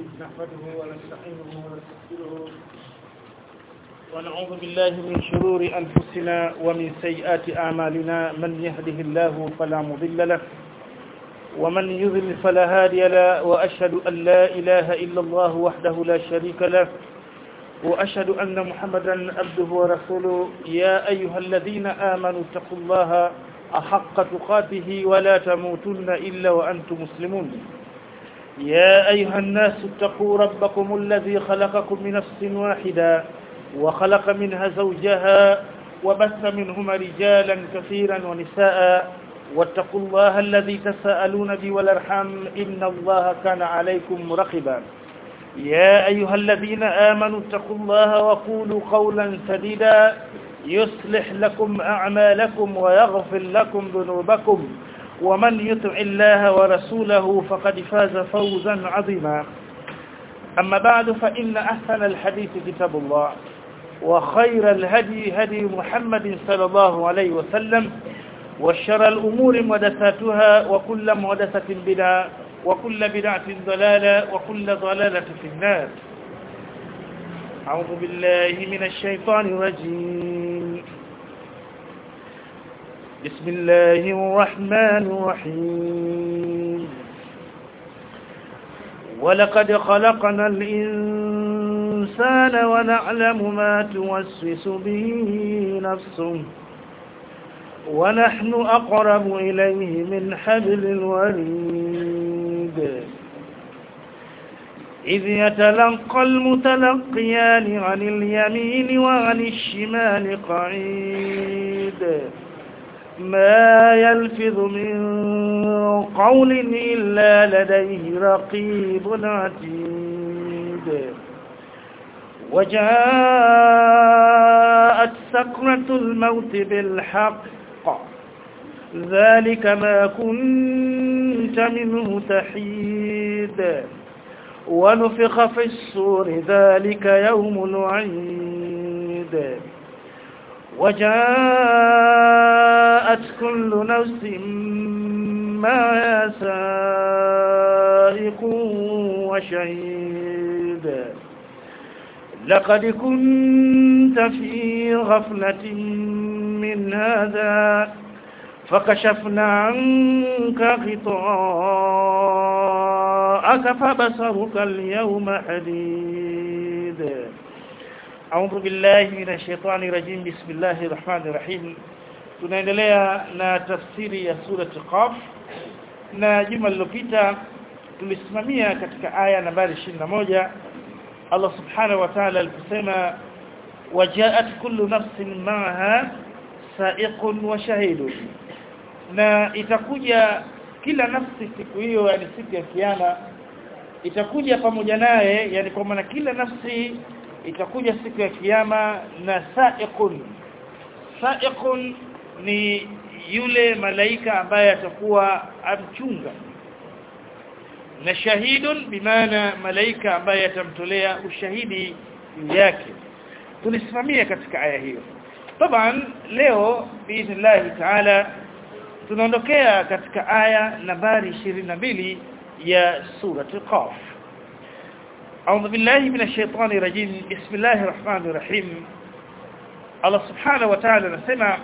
نحمده ونستعينه ونستغفره ونعوذ بالله من شرور أنفسنا ومن سيئات أعمالنا من يهده الله فلا مضل له ومن يضلل فلا هادي له وأشهد أن لا إله إلا الله وحده لا شريك له وأشهد أن محمدا عبده ورسوله يا أيها الذين آمنوا اتقوا الله أحق تقاته ولا تموتن إلا وأنتم مسلمون يا أيها الناس اتقوا ربكم الذي خلقكم من نفس واحدة وخلق منها زوجها وبث منهما رجالا كثيرا ونساء واتقوا الله الذي تساءلون به والارحام إن الله كان عليكم رقبا يا أيها الذين آمنوا اتقوا الله وقولوا قولا سديدا يصلح لكم أعمالكم ويغفر لكم ذنوبكم ومن يطع الله ورسوله فقد فاز فوزا عظيما أما بعد فإن أحسن الحديث كتاب الله وخير الهدي هدي محمد صلى الله عليه وسلم وشر الأمور محدثاتها وكل محدثة بدعة وكل بدعة ضلالة وكل ضلالة في النار أعوذ بالله من الشيطان الرجيم بسم الله الرحمن الرحيم ولقد خلقنا الإنسان ونعلم ما توسوس به نفسه ونحن أقرب إليه من حبل الوريد إذ يتلقى المتلقيان عن اليمين وعن الشمال قعيد ما يلفظ من قول إلا لديه رقيب عتيد وجاءت سكرة الموت بالحق ذلك ما كنت منه تحيد ونفخ في الصور ذلك يوم العيد وجاءت كل نفس ما سائق وشهيد لقد كنت في غفلة من هذا فكشفنا عنك غطاءك فبصرك اليوم حديد أعوذ بالله من الشيطان الرجيم بسم الله الرحمن الرحيم tunaendelea na tafsiri ya sura Qaf na juma lililopita tulisimamia katika aya nambari 21 Allah subhanahu wa ta'ala aliposema wajaat kullu nafsin ma'aha sa'iqun wa shahidun na itakuja kila nafsi siku hiyo yani siku ya kiyama itakuja pamoja naye yani kwa maana kila nafsi itakuja siku ya kiyama na sa'iqun sa'iqun ni yule malaika ambaye atakuwa amchunga na shahidun bimaana malaika ambaye atamtolea ushahidi yake tulisimamia katika aya hiyo taban leo biidhnillah taala tunaondokea katika aya nambari 22 ya sura qaf أعوذ بالله من الشيطان الرجيم بسم الله الرحمن الرحيم الله سبحانه وتعالى نسمع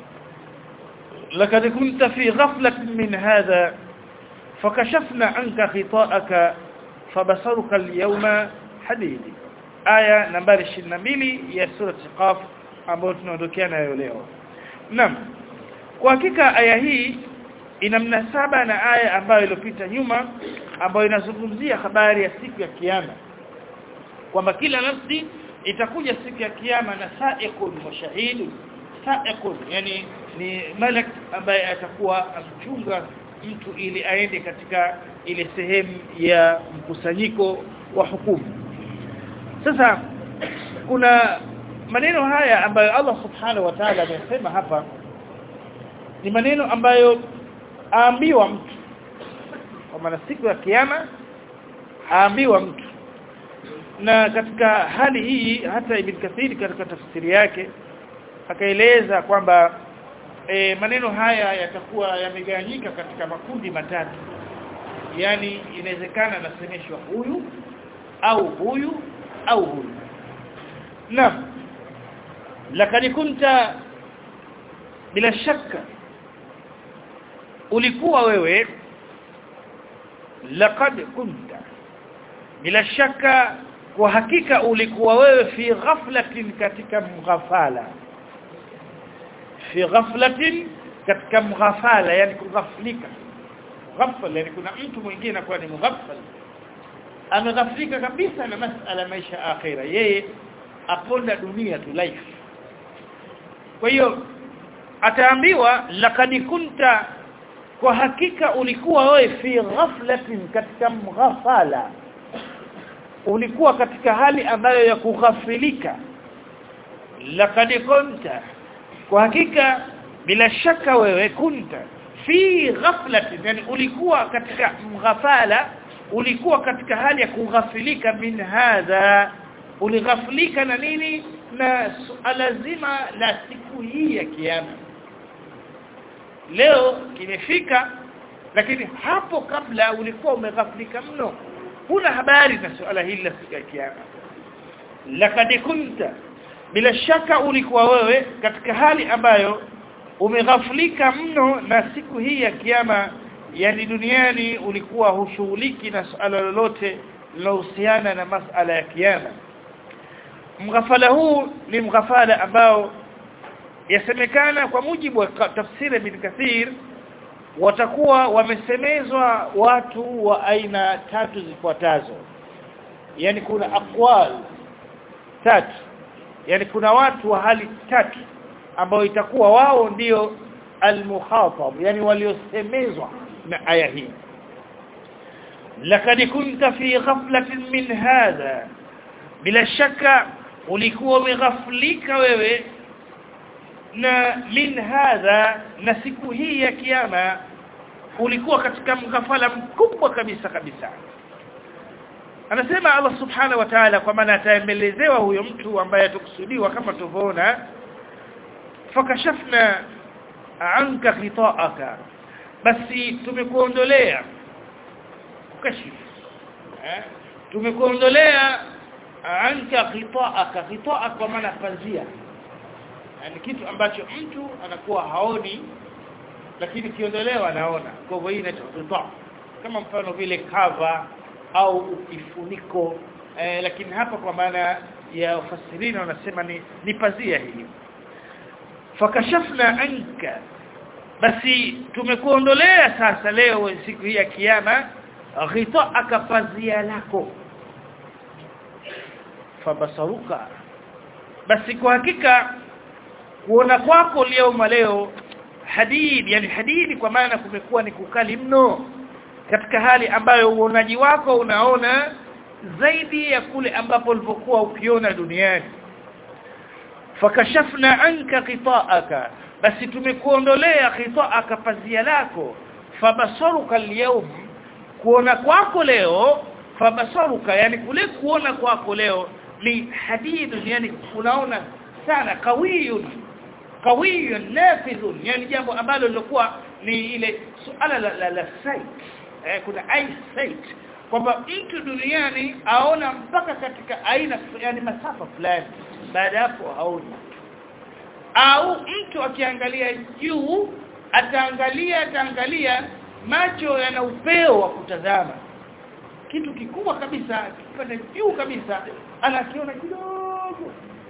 لقد كنت في غفلة من هذا فكشفنا عنك غطاءك فبصرك اليوم حديد آية نمبر 22 ya sura Qaf ambayo tunaondokea nayo leo. Naam. Kwa hakika aya hii ina mnasaba na aya ambayo iliyopita nyuma ambayo inazungumzia habari ya siku ya kiyama. Kwamba kila nafsi itakuja siku ya kiyama na sa'iqun wa shahidun. Sa'iqun yani ni malak ambaye atakuwa amchunga mtu ili aende katika ile sehemu ya mkusanyiko wa hukumu sasa kuna maneno haya ambayo Allah subhanahu wa ta'ala amesema hapa ni maneno ambayo aambiwa mtu kwa maana siku ya kiyama aambiwa mtu na katika hali hii hata Ibn Kathir katika tafsiri yake akaeleza kwamba e, maneno haya yatakuwa yamegawanyika katika makundi matatu yani inawezekana nasemeshwa huyu au huyu au huyu naam lakini kunta bila shaka ulikuwa wewe laqad kunta bila shaka kwa hakika ulikuwa wewe fi ghaflatin katika mghafala fi ghaflatin katika mghafala yani kughaflika ghafla yani kuna mtu mwingine anakuwa ni mghafal ameghaflika kabisa na masala maisha akhira yeye aponda dunia tu life kwa hiyo ataambiwa laqad kunta kwa hakika ulikuwa wewe fi ghaflatin katika mghafala ulikuwa katika hali ambayo ya kughafilika laqad kunta kwa hakika bila shaka wewe kunta fi ghaflatin yani ulikuwa katika mghafala ulikuwa katika hali ya kughafilika min hadha ulighafilika na nini na suala zima la siku hii ya kiyama leo kimefika lakini hapo kabla ulikuwa umeghafilika mno huna habari na suala hili la siku ya kiyama lakad kunta bila shaka ulikuwa wewe katika hali ambayo umeghafilika mno na siku hii ya kiyama yani duniani ulikuwa hushughuliki na suala lolote linalohusiana na masala ya kiyama mghafala huu ni mghafala ambao yasemekana kwa mujibu wa tafsiri bin Kathir watakuwa wamesemezwa watu wa aina tatu zifuatazo yani kuna aqwal tatu yani kuna watu wa hali tatu ambao itakuwa wao ndio almukhatab yani waliosemezwa na aya hii lakad kunta fi ghaflatin min hadha bila shaka ulikuwa umeghaflika wewe na min hadha na siku hii ya kiyama ulikuwa katika mghafala mkubwa kabisa kabisa anasema Allah subhanahu wa ta'ala kwa maana ataembelezewa huyo mtu ambaye atakusudiwa kama tuvona fakashafna anka khita'aka basi tumekuondolea kashif eh tumekuondolea anka khita'aka khita'a kwa maana pazia yani kitu ambacho mtu anakuwa haoni lakini kiondolewa anaona kwa hivyo hii inaitwa khita' kama mfano vile cover au kifuniko eh, lakini hapa kwa maana ya ufasirina wanasema ni, ni pazia hili fakashafna anka basi tumekuondolea sasa leo siku hii ya kiyama ghita'aka pazia lako fabasaruka basi kwa hakika kuona kwako leo leo hadid yani hadidi kwa maana kumekuwa ni kukali mno katika hali ambayo uonaji wako unaona zaidi ya kule ambapo ulipokuwa ukiona duniani fakashafna anka qita'aka basi tumekuondolea qita'aka pazia lako fabasaruka al kuona kwako leo fabasaruka yani kule kuona kwako leo ni hadidun yani unaona sana kawiyun kawiyun nafidhun yani jambo ambalo lilikuwa ni ile suala la, la, la sight eh, kuna eyesight kwamba mtu duniani aona mpaka katika aina yani masafa fulani baada hapo haoni au mtu akiangalia juu ataangalia ataangalia macho yana upeo wa kutazama kitu kikubwa kabisa kipande juu kabisa anakiona kidogo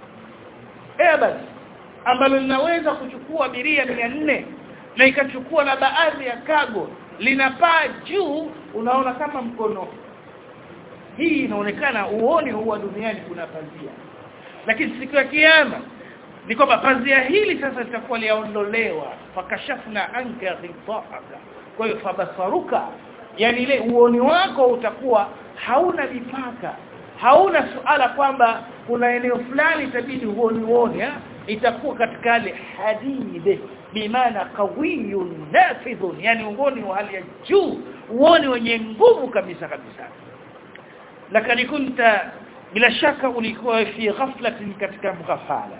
eh basi ambalo linaweza kuchukua abiria 400 na ikachukua na baadhi ya kago linapaa juu unaona kama mkono hii inaonekana uone huwa duniani kuna pazia lakini siku ya kiyama ni kwamba pazia hili sasa litakuwa liaondolewa fakashafna anka ghita'aka kwa hiyo fabasaruka yani ile uoni wako utakuwa hauna mipaka hauna suala kwamba kuna eneo fulani itabidi uone uone itakuwa katika ile hadide bimaana qawiyun nafidhun yani uoni wa hali ya juu uoni wenye nguvu kabisa kabisa lakini kunta bila shaka ulikuwa fi ghaflatin katika mghafala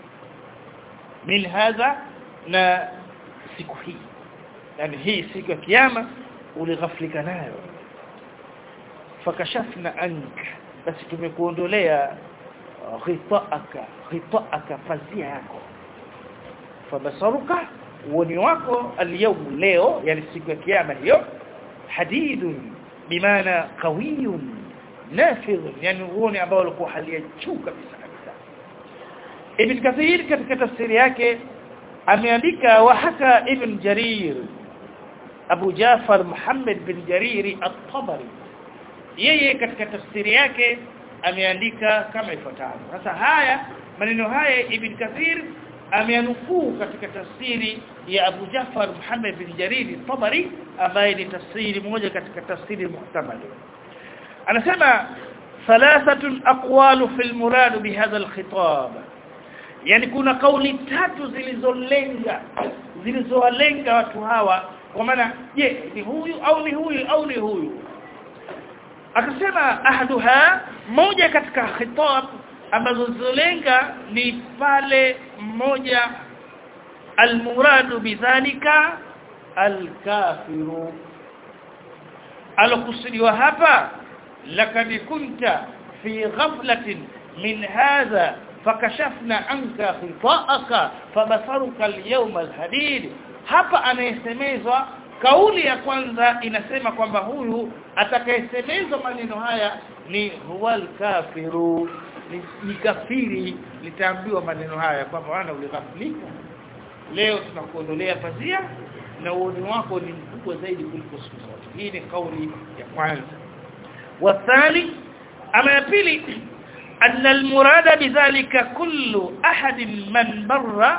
min hadha na siku hii yani hii siku ya kiyama ulighaflika nayo fakashafna anka basi tumekuondolea ghitaaka ghitaaka fazia yako fabasaruka uoni wako alyawm leo yani siku ya kiyama hiyo hadidun bimaana qawiyun nafidh yani uoni ambao ulikuwa hali ya juu kabisa kabisa ibn kathir katika tafsiri yake ameandika wa haka ibn jarir abu jafar muhammad bin jariri at-tabari yeye katika tafsiri yake ameandika kama ifuatavyo sasa haya maneno haya ibn kathir ameanukuu katika tafsiri ya Abu Jafar Muhammad bin Jarir Tabari ambaye ni tafsiri moja katika tafsiri muhtamal anasema thalathatun aqwalu fil murad bihadha alkhitab yani kuna kauli tatu zilizolenga zilizowalenga watu hawa kwa maana je ni huyu au ni huyu au ni huyu akasema ahaduha moja katika khitab ambazo zilenga ni pale mmoja almuradu bidhalika alkafiru alokusudiwa hapa lakad kunta fi ghaflatin min hadha fakashafna anka khitaaka fabasaruka alyawma alhadid hapa anayesemezwa kauli ya kwanza inasema kwamba huyu atakayesemezwa maneno haya ni huwal kafiru ni, ni kafiri litaambiwa maneno haya kwamba wana ulighaflika leo tunakuondolea fazia na uoni wako ni mkubwa zaidi kuliko siku zote hii ni kauli ya kwanza wathani ama ya pili أن المراد بذلك كل أحد من بر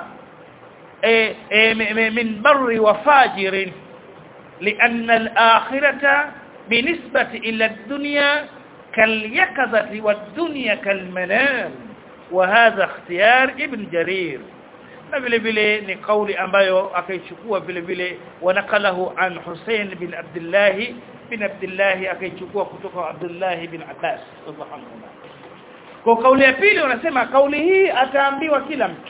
من بر وفاجر لأن الآخرة بنسبة إلى الدنيا كاليقظة والدنيا كالمنام وهذا اختيار ابن جرير na vile vile ni kauli ambayo akaichukua vile vile wanakalahu an Hussein bin Abdullah bin Abdullah akaichukua kutoka Abdullah bin Abbas radhiallahu kwa kauli ya pili wanasema kauli hii ataambiwa kila mtu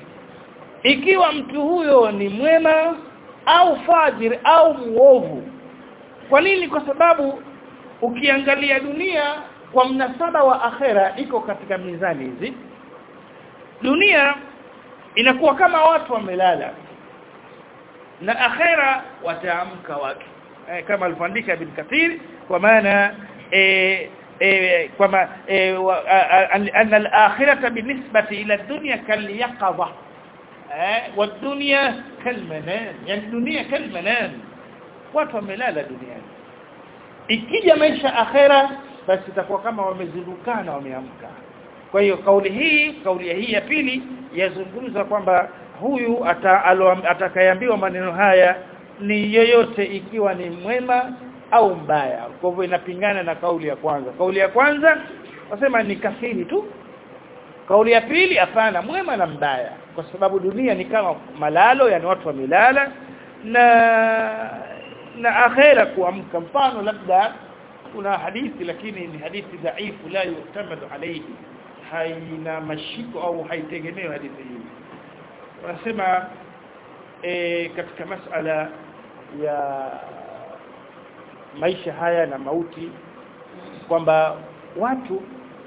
ikiwa mtu huyo ni mwema au fajir au muovu kwa nini kwa sababu ukiangalia dunia kwa mnasaba wa akhera iko katika mizani hizi dunia inakuwa kama watu wamelala na akhera wataamka watu eh, kama alivyoandika ibn Kathir kwa maana eh, eh, kwamba eh, anna al-akhirata binisbati ila ad-dunya kal-yaqadha eh wa dunya kal-manam yani dunia kal-manam watu wamelala duniani ikija maisha akhera basi itakuwa kama wamezindukana wameamka kwa hiyo kauli hii kauli hii ya pili yazungumza kwamba huyu atakayeambiwa maneno haya ni yoyote ikiwa ni mwema au mbaya kwa hivyo inapingana na kauli ya kwanza kauli ya kwanza wasema ni kafiri tu kauli ya pili hapana mwema na mbaya kwa sababu dunia ni kama malalo yani watu wamelala na na akhera kuamka mfano labda kuna hadithi lakini ni hadithi dhaifu la yutamadu alayhi haina mashiko au haitegemewi hadithi hii wanasema e, katika masala ya maisha haya na mauti kwamba watu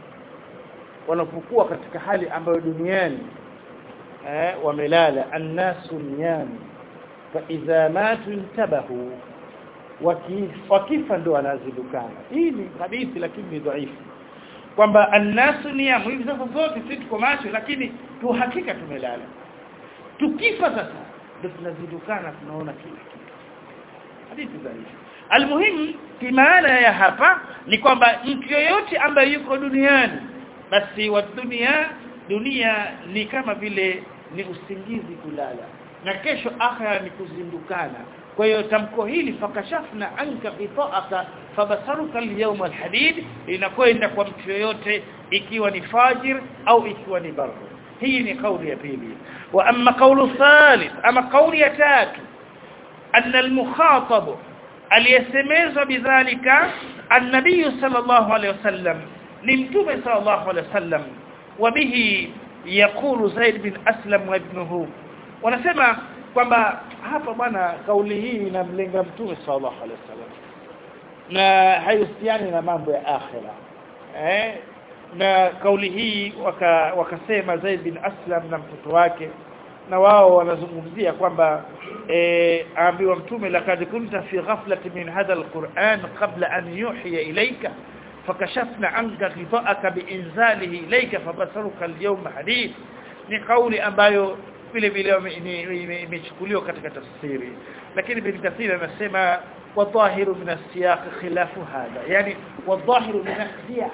wanapokuwa katika hali ambayo duniani eh, wamelala annasu niyam fa idha matu intabahu wakifa ndo wanazidukana hii ni hadithi lakini ni dhaifu kwamba annasu niyam hivi sasa zote sisi tuko macho lakini tu hakika tumelala tukifa sasa ndio tunazidukana tunaona kila kitu hadithi dhaifu almuhimu kimaana ya hapa ni kwamba mtu yoyote ambaye yuko duniani basi wa dunia dunia ni kama vile ni usingizi kulala na kesho akhira ni kuzindukana kwa hiyo tamko hili fakashafna anka qita'aka fabasaruka al-yawma al-hadid inakwenda kwa mtu yoyote ikiwa ni fajir au ikiwa ni bar hii ni kauli ya pili wa amma qawlu thalith ama kauli ya tatu anna al-mukhatab aliyesemezwa bidhalika an-nabiy sallallahu alayhi wasallam ni mtume sallallahu alayhi wasallam wabihi yaqulu Zaid bin Aslam wa ibnuhu wanasema kwamba hapa bwana kauli hii inamlenga mtume sallallahu alaihi wasallam na haihusiani na mambo ya akhira eh na kauli hii waka, wakasema Zaid bin Aslam na mtoto wake na wao wanazungumzia kwamba eh aambiwa mtume laqad kunta fi ghaflatin min hadha alquran qabla an yuhiya ilayka fakashafna anka ghita'aka biinzalihi ilayka fabasaruka alyawma hadid ni kauli ambayo vile vile imechukuliwa katika tafsiri lakini bin kathir anasema wadhahiru min as-siyaq khilafu hadha yani wadhahiru min as-siyaq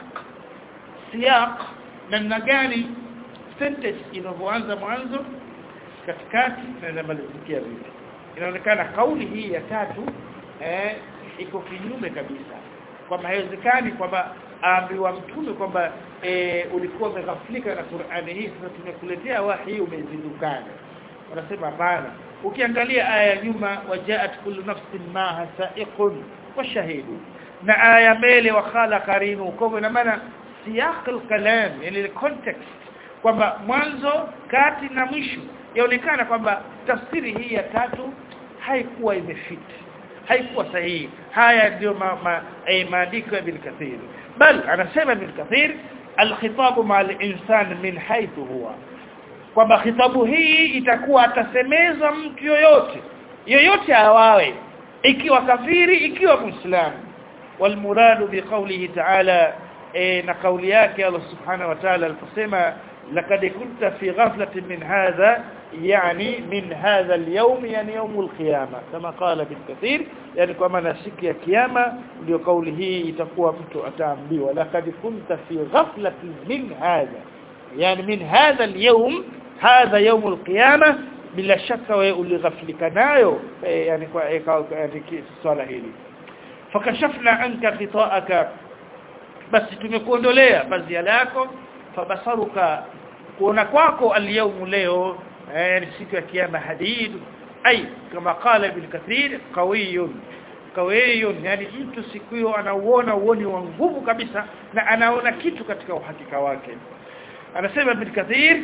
siyaq namna gani sentence inavyoanza mwanzo katikati na inamalizikia vipi inaonekana kauli hii ya tatu eh iko kinyume kabisa kwamba haiwezekani kwamba aambiwa mtume kwamba e, ulikuwa umeghaflika na Qur'ani hii sasa tumekuletea wahi umezindukana wanasema hapana ukiangalia aya ya nyuma wajaat kullu nafsin maha sa'iqun wa shahidu na aya mbele wa khala qarinu kwa ina maana siyaq al-kalam yani context kwamba mwanzo kati na mwisho yaonekana kwamba tafsiri hii ya tatu haikuwa imefiti haikuwa sahihi haya ndio ma, ma, eh, maandiko ya Ibn Kathir bal anasema Ibn Kathir alkhitabu ma al-insan min haythu huwa kwamba khitabu hii itakuwa atasemeza mtu yoyote yoyote awawe ikiwa kafiri ikiwa muislamu والمراد بقوله تعالى na kauli yake Allah subhanahu wa ta'ala aliposema laqad kunta fi ghaflatin min hadha يعني من هذا اليوم يعني يوم القيامه كما قال ابن كثير يعني kwa maana siku ya kiyama ndio kauli hii itakuwa mtu ataambiwa laqad kunta fi ghaflatin min hadha yani min hadha al-yawm hadha yawm al-qiyamah bila shaka wewe ulighaflika nayo yani kwa yani swala hili fakashafna anka khita'aka basi tumekuondolea pazia lako fabasaruka kuona kwako al-yawm leo يعني siku ya kiyama hadid ay kama qala ibn kathir qawiyun qawiyun yani mtu siku hiyo anauona uoni wa nguvu kabisa na anaona kitu katika uhakika wake anasema ibn kathir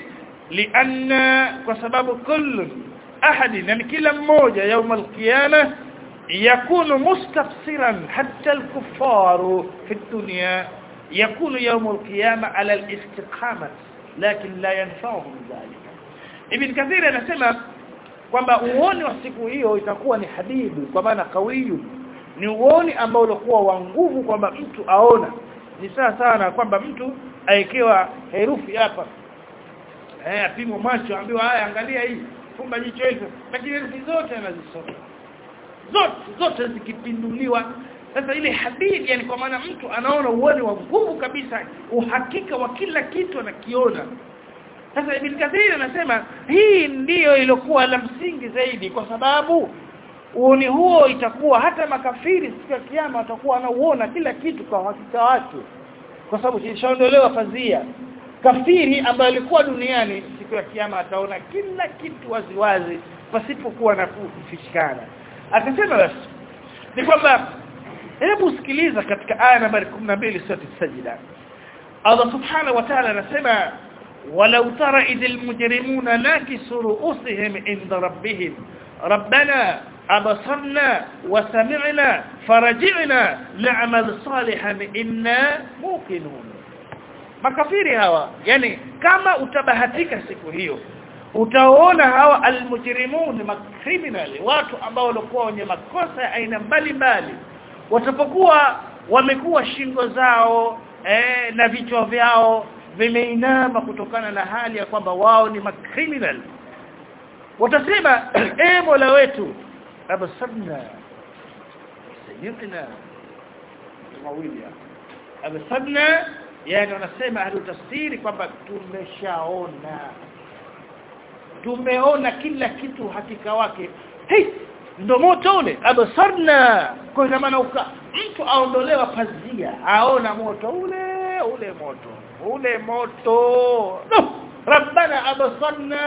lianna kwa sababu kullu ahad yani kila mmoja يوم القيامه يكون مستبصرا حتى الكفار في الدنيا يكون يوم القيامه على الاستقامه لكن لا ينفعهم ذلك Ibn Kathir anasema kwamba uoni wa siku hiyo itakuwa ni hadidu kwa maana kawiyu ni uoni ambao ulikuwa wa nguvu kwamba mtu aona ni sawa sana kwamba mtu aekewa herufi hapa eh apimwa macho ambiwa haya angalia hii fumba jicho hilo lakini herufi zote anazisoma zote zote zikipinduliwa sasa ile hadithi yani kwa maana mtu anaona uoni wa nguvu kabisa uhakika wa kila kitu anakiona sasa Ibn Kathir anasema hii ndiyo iliyokuwa la msingi zaidi kwa sababu uoni huo itakuwa hata makafiri siku ya kiyama watakuwa wanauona kila kitu kwa hakika wake kwa sababu kishaondolewa fadhia kafiri ambaye alikuwa duniani siku ya kiyama ataona kila kitu waziwazi pasipokuwa na kufichikana akasema basi ni kwamba hebu sikiliza katika aya nambari 12 sura sajida Allah subhanahu wa ta'ala anasema ولو ترى إذ المجرمون ناكسوا رؤوسهم عند ربهم ربنا أبصرنا وسمعنا فرجعنا نعمل صالحا إنا موقنون makafiri hawa yani kama utabahatika siku hiyo utaona hawa almujrimun makriminal watu ambao walikuwa wenye makosa ya aina mbalimbali watapokuwa wamekuwa shingo zao eh, na vichwa vyao vimeinama kutokana na hali ya kwamba wao ni macriminal watasema eh Mola wetu abasabna sayyidina mawili abasabna yani wanasema ahli tafsiri kwamba tumeshaona tumeona kila kitu hakika wake hey ndo moto ule abasarna kwa ina maana mtu aondolewa pazia aona moto ule ule moto ule moto no rabbana abasarna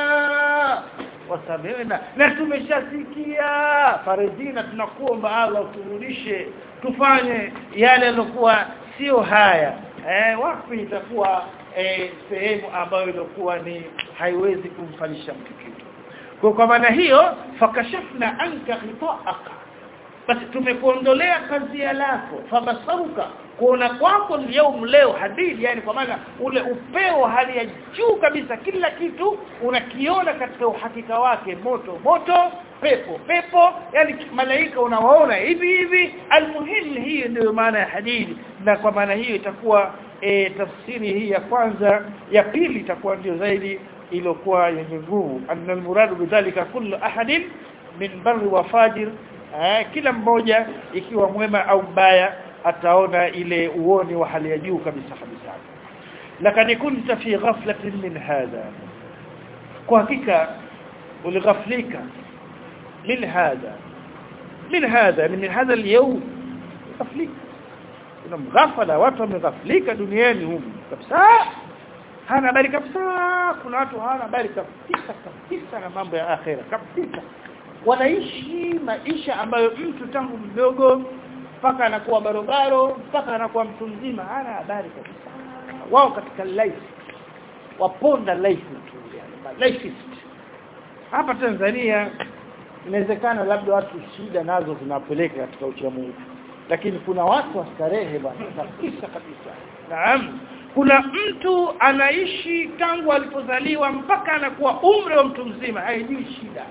wasamina na tumeshasikia faridina tunakuomba Allah turudishe tufanye yale yaliokuwa sio haya eh wapi itakuwa eh, sehemu ambayo ilikuwa ni haiwezi kumfalisha mtu kitu kwa kwa maana hiyo fakashafna anka khita'aka basi tumekuondolea pazia lako fabasaruka kuona kwako leo leo hadithi yani kwa maana ule upeo hali ya juu kabisa kila kitu unakiona katika uhakika wake moto moto pepo pepo yani malaika unawaona hivi hivi almuhim hii ndio maana ya hadithi na kwa maana hiyo itakuwa e, tafsiri hii ya kwanza ya pili itakuwa ndio zaidi iliyokuwa yenye nguvu anna almuradu bidhalika kullu ahadin min barri wa fajir eh, kila mmoja ikiwa mwema au mbaya ataona ile uoni wa hali ya juu kabisa kabisa lakini kunta fi ghaflatin min hadha kwa hakika ulighaflika min hadha min hadha min hadha al-yawm ghaflika kuna mghafala watu wameghaflika duniani humu kabisa hana habari kabisa kuna watu hawana habari kabisa kabisa na mambo ya akhera kabisa wanaishi maisha ambayo mtu tangu mdogo mpaka anakuwa barobaro mpaka anakuwa mtu mzima hana habari kabisa wao katika life waponda life tu yani lifeist hapa Tanzania inawezekana labda watu shida nazo zinapeleka katika uchamungu lakini kuna watu wa starehe bwana kabisa kabisa naam kuna mtu anaishi tangu alipozaliwa mpaka anakuwa umri wa mtu mzima haijui shida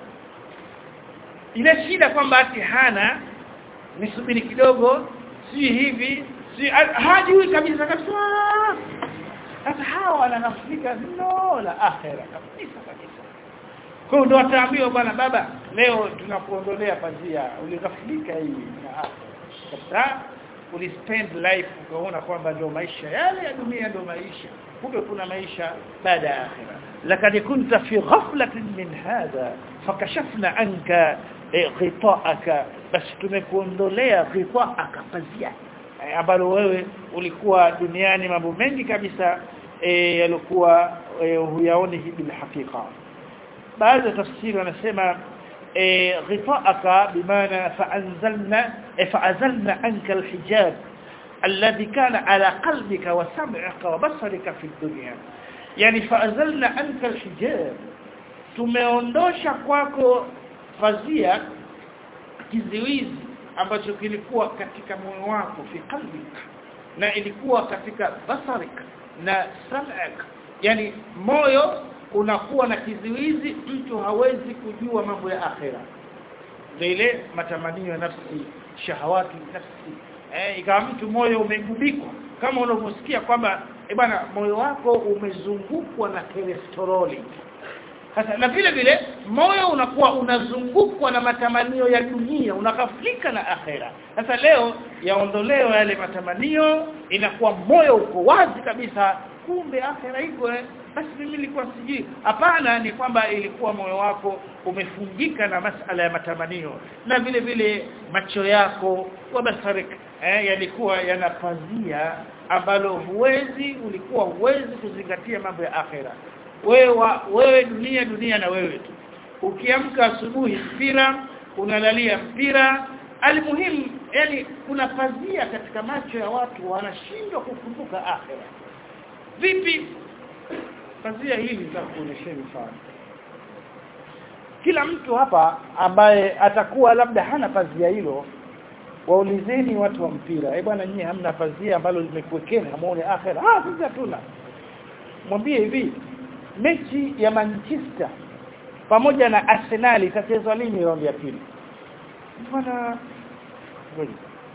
ile shida kwamba ati hana nisubiri kidogo si hivi si hajui kabisa kabisa sasa hawa wananafika no la akhera kabisa kabisa kwa hiyo ndo wataambiwa bwana baba leo tunakuondolea pazia ulighafilika hii na akhera kabisa ulispend life ukaona kwamba ndio maisha yale ya dunia ndio maisha kumbe kuna maisha baada ya akhera lakad kunta fi ghaflatin min hadha fakashafna anka ghitaaka basi tumekuondolea ghitaaka pazia ambalo wewe ulikuwa duniani mambo mengi kabisa e, yalikuwa e, huyaoni bil hakika baadhi ya tafsiri wanasema e, ghitaaka bimaana fa'anzalna e, fa'azalna anka alhijab alladhi kana ala qalbika wa sam'ika wa basarika fi dunya yani fa'azalna anka alhijab tumeondosha kwako fazia kiziwizi ambacho kilikuwa katika moyo wako fi qalbik na ilikuwa katika basarik na sam'ak yani moyo unakuwa na kiziwizi mtu hawezi kujua mambo ya akhera ile matamanio ya nafsi shahawati nafsi eh ikawa mtu moyo umegubikwa kama unavyosikia kwamba eh bwana moyo wako umezungukwa na kolesteroli sasa na vile vile moyo unakuwa unazungukwa na matamanio ya dunia unakaflika na akhera sasa leo yaondolewa yale matamanio inakuwa moyo uko wazi kabisa kumbe akhera iko eh basi mimi nilikuwa sijui hapana ni kwamba ilikuwa moyo wako umefungika na masala ya matamanio na vile vile macho yako wa basarik eh, yalikuwa yanapazia ambalo huwezi ulikuwa huwezi kuzingatia mambo ya akhera wewe wewe dunia dunia na wewe tu ukiamka asubuhi mpira unalalia mpira almuhimu yani kuna pazia katika macho ya watu wanashindwa kukumbuka akhera vipi pazia hili nitakuonyesha mfano kila mtu hapa ambaye atakuwa labda hana pazia hilo waulizeni watu wa mpira eh bwana nyinyi hamna pazia ambalo limekuwekeni hamuone akhera ah sisi hatuna mwambie hivi mechi ya Manchester pamoja na Arsenal itachezwa lini raundi ya pili bwana ngoja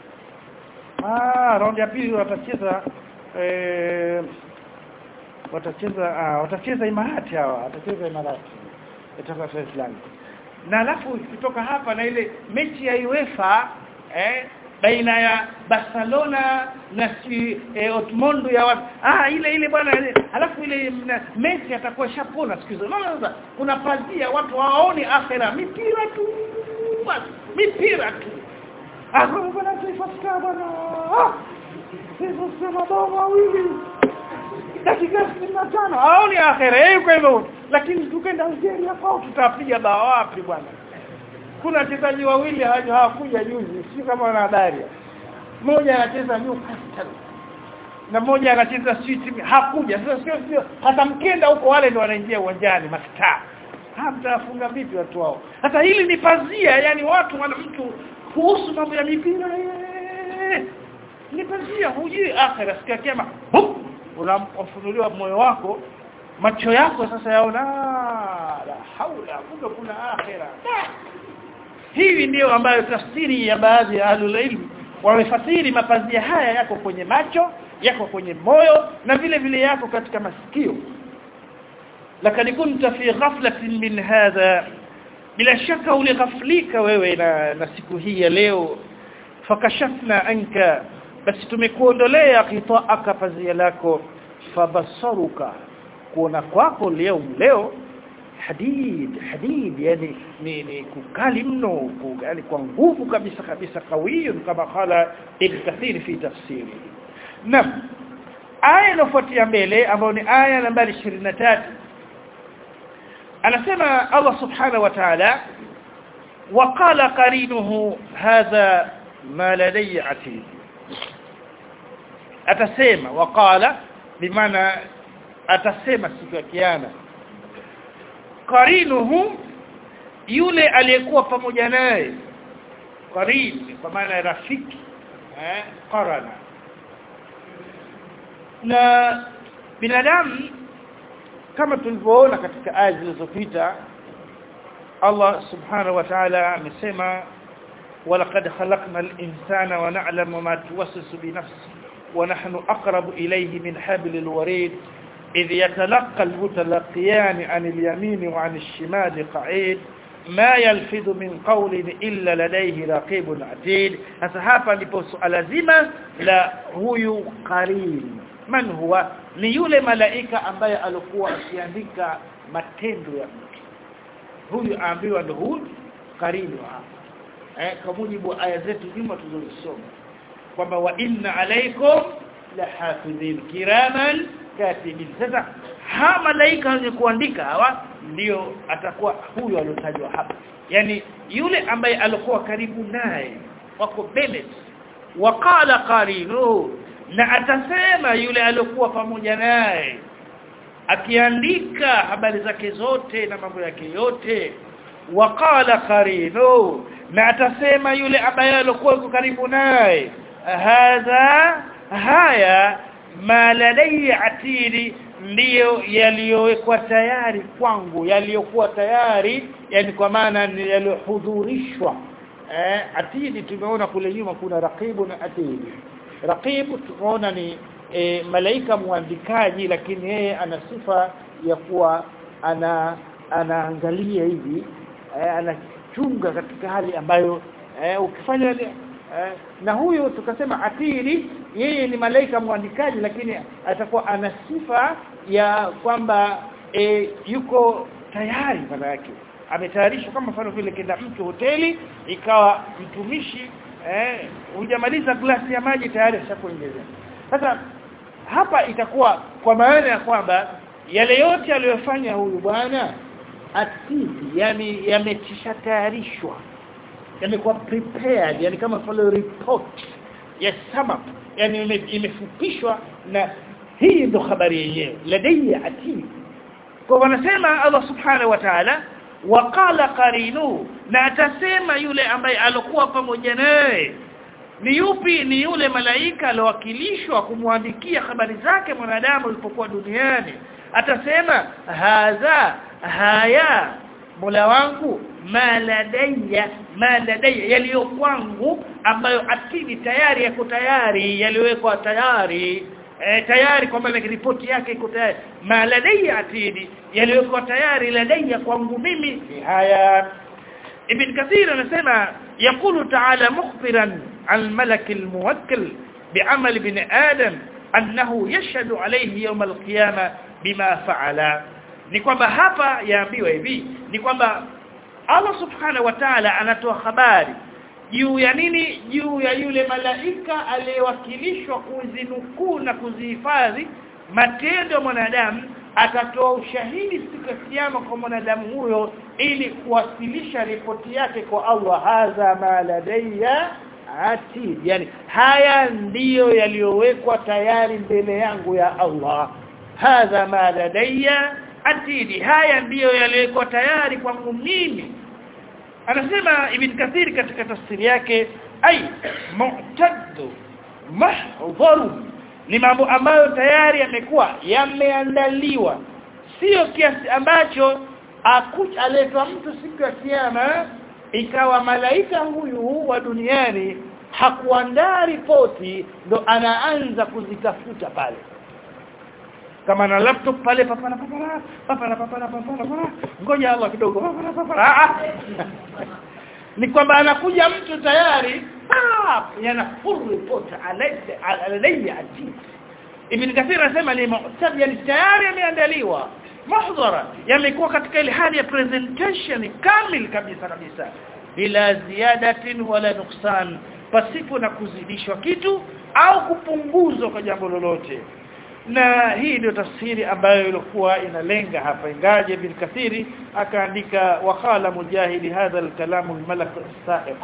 ah raundi ya pili watacheza eh watacheza ah watacheza Imarati hawa watacheza Imarati itakuwa Dar es Salaam na alafu kutoka hapa na ile mechi ya UEFA eh baina ya Barcelona na si eh, Otmondo ya watu ah ile ile bwana alafu ile Messi atakuwa shapona siku hizo unaona sasa kuna pazia watu hawaoni akhera mipira tu basi mipira tu ah bwana tuifuata bwana ah sisi sema bao mawili dakika 65 haoni akhera yeye kwa hivyo lakini tukenda Algeria kwao tutapiga bao wapi bwana kuna wachezaji wawili hawakuja juzi si kama wana habari mmoja anacheza Newcastle na mmoja anacheza City hakuja sasa sio sio hata mkenda huko wale ndio wanaingia uwanjani mastaa hamtafunga vipi watu wao hata hili ni pazia yani watu wana mtu kuhusu mambo ya mipira eh, ni pazia hujui akhira siku ya kiyama hup, unafunuliwa moyo wako macho yako sasa yaona "Ah, la haula kumbe kuna akhira Da! hivi ndio ambayo tafsiri ya baadhi ya ahlul ilm wamefasiri mapazia haya yako kwenye macho yako kwenye moyo na vile vile yako katika masikio lakini kunta fi ghaflatin min hadha bila shaka ulighaflika wewe na, na siku hii ya leo fakashafna anka basi tumekuondolea qita'aka pazia lako fabasaruka kuona kwako leo leo hadid hadid yani ni, ni kukali mno ku- yani kwa nguvu kabisa kabisa kawiyun kama qala ibn kathir fi tafsiri nam aya inofuatia mbele ambayo ni aya nambari 23 anasema Allah subhanahu wa ta'ala وقال قرينه هذا ما لدي عتيد atasema waqala bimaana atasema siku ya kiyama qarinuhu yule aliyekuwa pamoja naye qarin kwa maana ya rafiki eh qarana na binadamu kama tulivyoona katika aya zilizopita Allah subhanahu wa ta'ala amesema ولقد خلقنا الإنسان ونعلم ما توسوس بنفسه ونحن أقرب إليه من حبل الوريد إذ يتلقى المتلقيان عن اليمين وعن الشمال قعيد ما يلفظ من قول إلا لديه رقيب عتيد hasa hapa ndipo suala zima la huyu qarin man huwa ni yule malaika ambaye alikuwa akiandika matendo ya mtu huyu aambiwa ndo huyu qarin wa hapa eh, kwa mujibu wa aya zetu nyuma tulizosoma kwamba wa inna alaikum lahafidhin kiraman katibin sasa ha malaika wenye kuandika hawa ndio atakuwa huyo aliotajwa hapa yani yule ambaye alikuwa karibu naye wako Bennett waqala qarinu na atasema yule aliyokuwa pamoja naye akiandika habari zake zote na mambo yake yote waqala qarinu na atasema yule ambaye alikuwa yuko karibu naye hadha haya ma ladai atiri ndiyo yaliyowekwa tayari kwangu yaliyokuwa tayari yani kwa maana ni yaliyohudhurishwa eh atidi tumeona kule nyuma kuna raqibu na atidi raqibu tumeona ni e, malaika muandikaji lakini yeye ana sifa ya kuwa ana anaangalia hivi eh, anachunga katika hali ambayo eh, ukifanya eh, na huyo tukasema atiri yeye ni malaika muandikaji lakini atakuwa ana sifa ya kwamba e, yuko tayari maana yake ametayarishwa kama mfano vile kenda mtu hoteli ikawa mtumishi eh hujamaliza glasi ya maji tayari ashakuongezea sasa hapa itakuwa kwa maana ya kwamba yale yote aliyofanya huyu bwana atidi yani yametisha tayarishwa yamekuwa prepared yani kama follow report ya sum up yani ime- imefupishwa na hii ndo habari yenyewe ladayya atid kwa wanasema Allah subhanahu wa ta'ala waqala qarinu na atasema yule ambaye alikuwa pamoja naye ni yupi ni yule malaika alowakilishwa kumwandikia habari zake mwanadamu alipokuwa duniani atasema hadha haya Mola wangu maladaya maladaya yaliyo kwangu ambayo akili tayari yako tayari yaliwekwa tayari e, tayari kwamba ile ripoti yake iko tayari maladaya atidi yaliwekwa tayari ladaya kwangu mimi ni haya Ibn Kathir anasema yakulu ta'ala mukhbiran al malak al muwakkal bi'amal ibn adam annahu yashhadu alayhi yawm al qiyamah bima fa'ala ni kwamba hapa yaambiwa hivi ni kwamba Allah subhanahu wa ta'ala anatoa habari juu ya nini juu ya yule malaika aliyewakilishwa kuzinukuu na kuzihifadhi matendo ya mwanadamu atatoa ushahidi siku ya kiyama kwa mwanadamu huyo ili kuwasilisha ripoti yake kwa Allah hadha ma ladayya atid yani haya ndiyo yaliyowekwa tayari mbele yangu ya Allah hadha ma ladayya atidi haya ndiyo yaliyowekwa tayari kwangu mimi anasema ibn kathir katika tafsiri yake ay mu'taddu mahdharu ni mambo ambayo tayari yamekuwa yameandaliwa sio kiasi ambacho aletwa mtu siku ya kiyama ikawa malaika huyu wa duniani hakuandaa ripoti ndo anaanza kuzitafuta pale kama na laptop pale papana papana papana papana papana ngoja Allah kidogo papana papana ni kwamba anakuja mtu tayari ah yana full report alayhi ajib ibn kathir anasema ni mu'tab yani tayari yameandaliwa mahdhara yamekuwa katika ile hali ya presentation kamil kabisa kabisa bila ziadatin wala nuksan pasipo na kuzidishwa kitu au kupunguzwa kwa jambo lolote na hii ndio tafsiri ambayo ilikuwa inalenga hapa ingaje ibn kathiri akaandika waqala mujahid hadha al-kalam al-malak as-sa'iq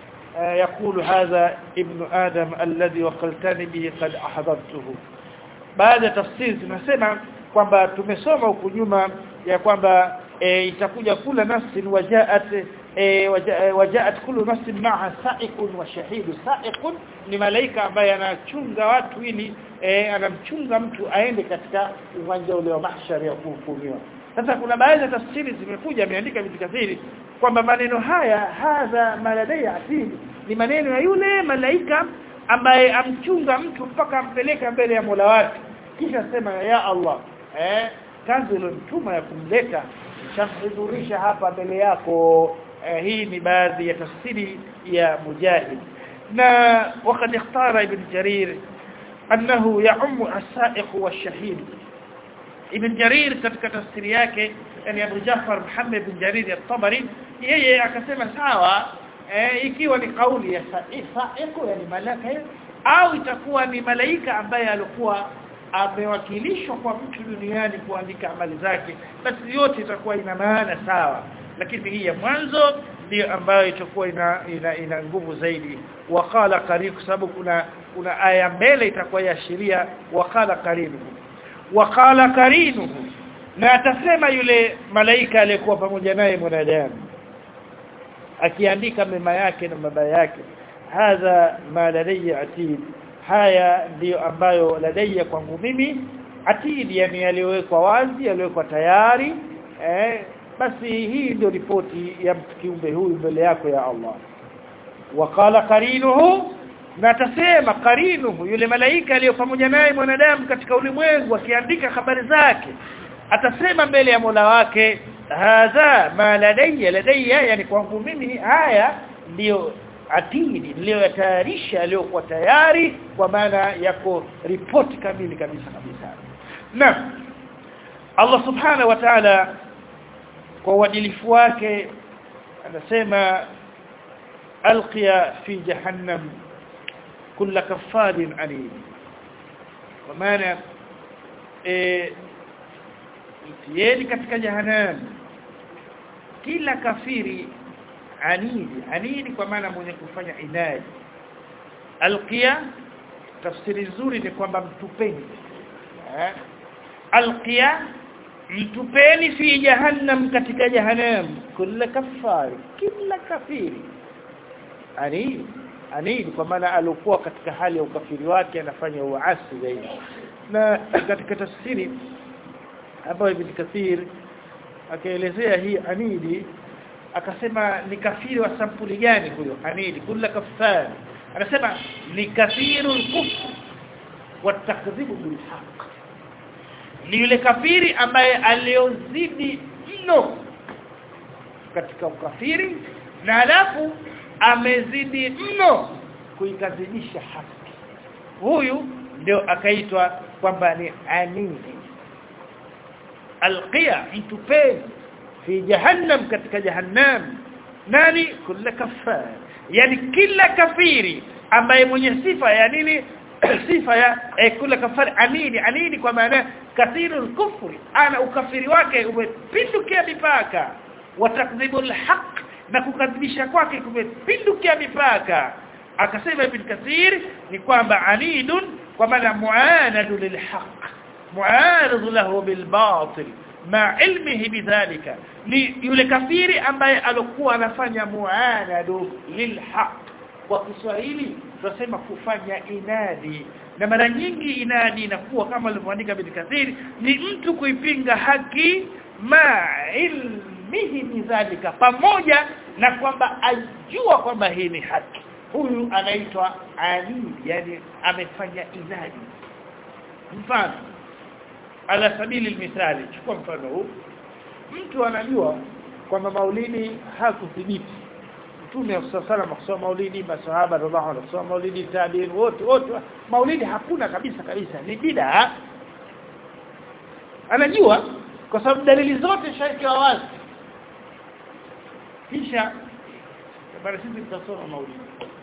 يقول هذا ابن آدم الذي وقلتني به قد أحضرته baada tafsiri tunasema kwamba tumesoma huku nyuma ya kwamba e, itakuja kula nafsin wajaat e, wajaat kullu nafsin ma'a sa'iqun wa shahidu sa'iqun ni malaika ambaye anachunga watu ili e, anamchunga mtu aende katika uwanja ule wa mahshar ya kuhukumiwa sasa kuna baadhi ya tafsiri zimekuja ameandika vitu kathiri kwamba maneno haya hadha maladai atili ni maneno ya yule malaika ambaye amchunga mtu mpaka ampeleka mbele ya Mola wake kisha sema ya Allah eh kazi iliyomtuma ya kumleta shamhudhurisha hapa mbele yako eh, hii ni baadhi ya tafsiri ya mujahid na wakati ikhtara ibn jarir annahu ya'um as-sa'iq wash-shahid ibn jarir katika tafsiri yake yani Abu Jafar Muhammad ibn Jarir at-Tabari yeye akasema sawa eh, ikiwa ni kauli ya sa'iq yani malaka au itakuwa ni malaika ambaye alikuwa amewakilishwa kwa mtu duniani kuandika amali zake basi yote itakuwa ina maana sawa lakini hii ya mwanzo ndio ambayo itakuwa ina, ina, ina nguvu zaidi waqala qarib kwa sababu kuna kuna aya mbele itakuwa yaashiria waqala qarinuhu waqala qarinuhu na atasema yule malaika aliyekuwa pamoja naye mwanadamu akiandika mema yake na mabaya yake hadha ma ladayya atid haya ndiyo ambayo ladayya kwangu mimi atid yani yaliyowekwa wazi yaliyowekwa tayari eh basi hii ndio ripoti ya kiumbe huyu mbele yako ya Allah waqala qarinuhu na tasema qarinuhu yule malaika aliyo pamoja naye mwanadamu katika ulimwengu akiandika habari zake atasema mbele ya Mola wake hadha ma ladayya ladayya yani kwangu mimi haya ndiyo atidi niliyotayarisha aliyokuwa tayari kwa maana yako ripoti kamili kabisa kabisa na Allah subhanahu wa ta'ala kwa uadilifu wake anasema alqiya fi jahannam kulla kaffarin anid kwa maana eh mtieni katika jahannam kila kafiri anidi anidi kwa maana mwenye kufanya inadi alqiya tafsiri nzuri ni kwamba mtupeni eh alqiya mtupeni fi jahannam katika jahannam kila kafari kila kafiri anidi anidi kwa maana alikuwa katika hali ya ukafiri wake anafanya uasi zaidi na katika tafsiri ambayo ibn kathir akaelezea hii anidi akasema ni kafiri wa sampuli gani huyo anidi kula kafar anasema ni kafiru kufr wa takdhibu bil haqq ni yule kafiri ambaye aliozidi mno katika ukafiri na alafu amezidi mno kuikadhibisha haki huyu ndio akaitwa kwamba ni anidi alqiya mtupeni fi jahannam katika jahannam nani kila kafar yani kila kafiri ambaye mwenye sifa ya nini sifa ya eh, kula kafari anini anini kwa maana kathiru kufri ana ukafiri wake umepindukia mipaka watakdhibu alhaq na kukadhibisha kwake kumepindukia mipaka akasema ibn kathir ni kwamba anidun kwa maana muanadu lilhaq muanadu lahu bilbatil ma ilmihi bidhalika ni yule kafiri ambaye alikuwa anafanya muanadu lilhaq kwa Kiswahili tunasema kufanya inadi na mara nyingi inadi inakuwa kama alivyoandika Ibn Kathir ni mtu kuipinga haki ma ilmihi bidhalika pamoja na kwamba ajua kwamba hii ni haki huyu anaitwa ani yani amefanya inadi mfano ala sabili mithali chukua mfano huu mtu anajua kwamba maulidi hakuthibiti mtume sallallahu kusoma maulidi masahaba radhiallahu anhu kusoma maulidi tabiin wote wote maulidi hakuna kabisa kabisa ni bid'a anajua kwa sababu dalili zote shahidi wa wazi kisha bali sisi tutasoma maulidi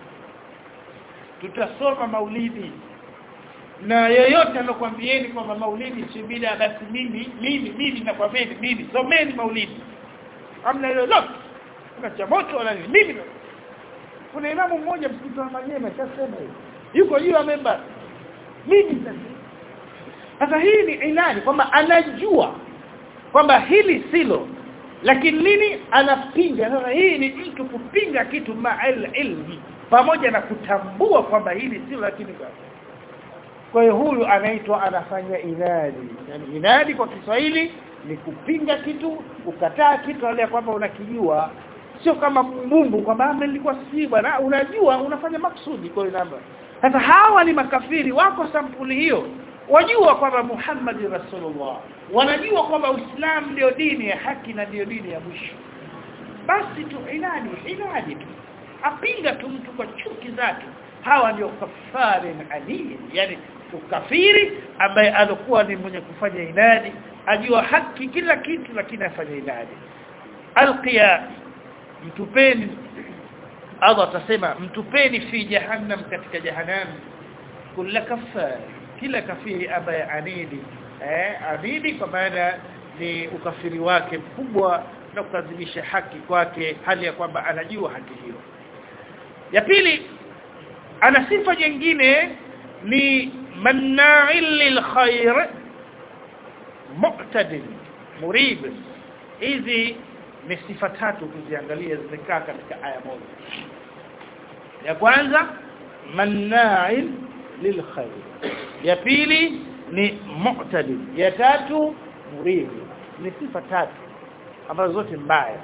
tutasoma maulidi na yeyote anakuambieni kwamba maulidi si bid'a basi mimi mimi mimi nakwambieni mimi someni maulidi amna lolote kuna cha moto wala nini mimi kuna imamu mmoja msikiti wa Manyema kasema hivi yuko juu ya member mimi sasa hii ni inani kwamba anajua kwamba hili silo lakini nini anapinga sasa hii ni mtu kupinga kitu ma'al ilmi pamoja na kutambua kwamba hili silo lakini kwa hiyo huyu anaitwa anafanya inadi yani inadi kwa Kiswahili ni kupinga kitu ukataa kitu wale kwamba unakijua sio kama mbumbu kwamba nilikuwa si bwana unajua unafanya maksudi kwa namba sasa hawa ni makafiri wako sampuli hiyo wajua kwamba Muhammad Rasulullah wanajua kwamba Uislamu ndio dini ya haki na ndio dini ya mwisho basi tu inadi inadi tu apinga tu mtu kwa chuki zake hawa ndio kafari ali yani ukafiri ambaye alikuwa ni mwenye kufanya inadi ajua haki kila kitu lakini afanya inadi alqiya mtupeni Allah atasema mtupeni fi jahannam katika jahannam kila kafari kila kafiri ambaye anidi eh anidi kwa maana ni ukafiri wake mkubwa na kukadhibisha haki kwake hali ya kwamba anajua haki hiyo ya pili ana sifa nyingine ni manna'il lil khair mu'tadil murib hizi ni sifa tatu kuziangalia zimekaa katika aya moja ya kwanza manna'il lil khair ya pili ni mu'tadil ya tatu murib ni sifa tatu ambazo zote mbaya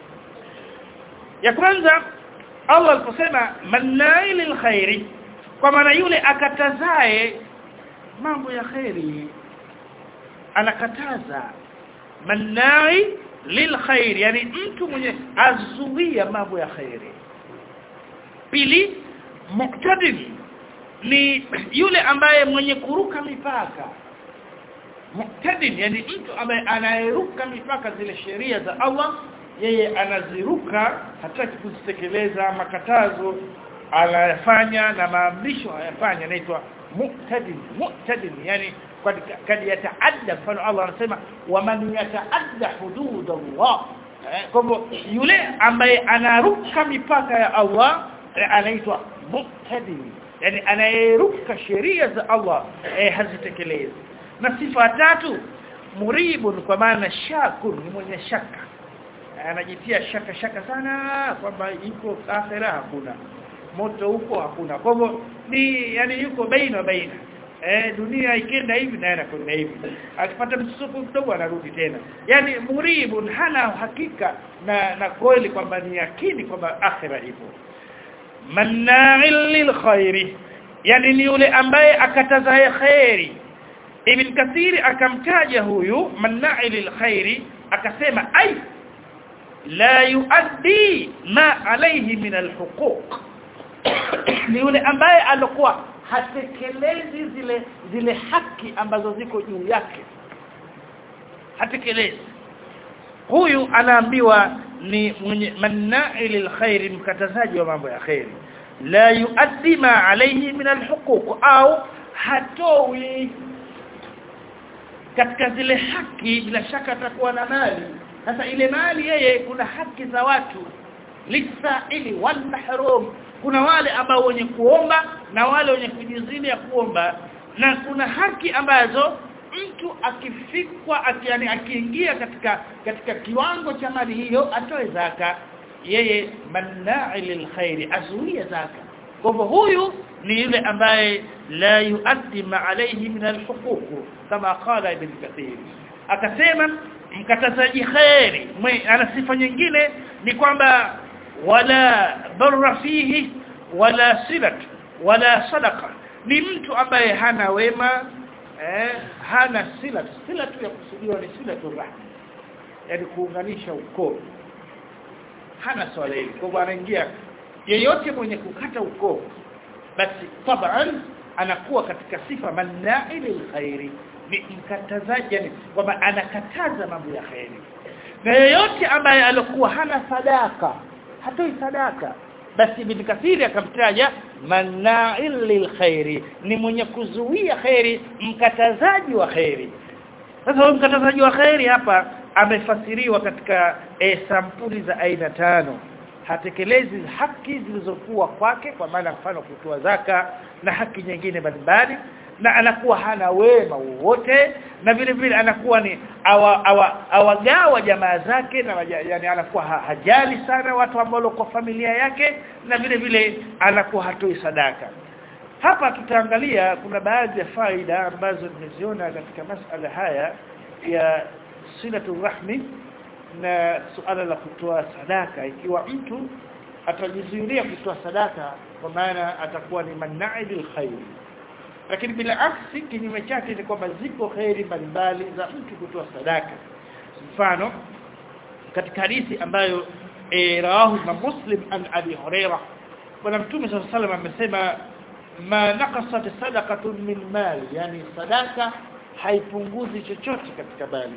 ya kwanza Allah aliposema manna'il lil khairi kwa maana yule akatazae mambo ya khairi anakataza mannai lil khair yani mtu mwenye azuia mambo ya khairi pili muqtadin ni yule ambaye mwenye kuruka mipaka muqtadin yani mtu ambaye anayeruka mipaka zile sheria za Allah yeye anaziruka hataki kuzitekeleza makatazo anayafanya na maamrisho hayafanya anaitwa muqtadin muqtadin yani kad yataadda mfano Allah anasema waman yataadda hudud Allah kwa hivyo yule ambaye anaruka mipaka ya Allah anaitwa muqtadin yani anayeruka sheria za Allah eh, hazitekelezi na sifa tatu muribun kwa maana shakun ni mwenye shaka anajitia shaka shaka sana kwamba iko akhera hakuna moto huko hakuna kwa hivyo ni yani yuko baina baina eh dunia ikenda hivi na anakwenda hivi akipata msukumo kidogo anarudi tena yani muribun hana hakika na na kweli kwamba ni yakini kwamba akhira ipo manna'il lil khairi yani ni yule ambaye akataza khairi ibn kathiri akamtaja huyu manna'il lil khairi akasema ai la yuaddi ma alayhi min alhuquq ni yule ambaye alikuwa hatekelezi zile zile haki ambazo ziko juu yake hatekelezi huyu anaambiwa ni mwenye manna'il khair mkatazaji wa mambo ya khairi la yuaddi ma alayhi min alhuquq au hatoi katika zile haki bila shaka atakuwa na mali sasa ile mali yeye kuna haki za watu lisaili wal mahrum kuna wale ambao wenye kuomba na wale wenye kujizidi ya kuomba na kuna haki ambazo mtu akifikwa yani akiingia katika katika kiwango cha mali hiyo atoe zaka yeye manna'i lilkhairi azuia zaka kwa hivyo huyu ni yule ambaye la yuaddi ma alayhi min alhuquq kama qala ibn kathir akasema mkatazaji khairi ana sifa nyingine ni kwamba wala barra fihi wala silat wala sadaqa ni mtu ambaye hana wema eh, hana sila sila tu ya kusudiwa ni sila tu rahma yani kuunganisha ukoo hana swala hili kwa hivyo anaingia yeyote mwenye kukata ukoo basi taban anakuwa katika sifa manna'i lilkhairi ni mkatazaji yani kwamba anakataza mambo ya khairi na yeyote ambaye alikuwa hana sadaka hatoi sadaka basi ibn kathiri akamtaja mana'il lilkhairi ni mwenye kuzuia khairi mkatazaji wa khairi sasa huyo mkatazaji wa khairi hapa amefasiriwa katika e, sampuli za aina tano hatekelezi haki zilizokuwa kwake kwa maana mfano kutoa zaka na haki nyingine mbalimbali na anakuwa hana wema wowote na vile vile anakuwa ni awagawa awa, awa jamaa zake na yani anakuwa ha, hajali sana watu ambao kwa familia yake na vile vile anakuwa hatoi sadaka hapa tutaangalia kuna baadhi ya faida ambazo nimeziona katika masala haya ya silatu rahmi na suala la kutoa sadaka ikiwa mtu atajizuilia kutoa sadaka kwa maana atakuwa ni manna'i bil khair lakini bila aksi kinyume chake ni kwamba ziko khairi mbalimbali za mtu kutoa sadaka mfano katika hadithi ambayo e, rawahu na muslim an abi huraira bwana mtume sallallahu alayhi wasallam amesema ma naqasat sadaqatun min mali yani sadaka haipunguzi chochote katika mali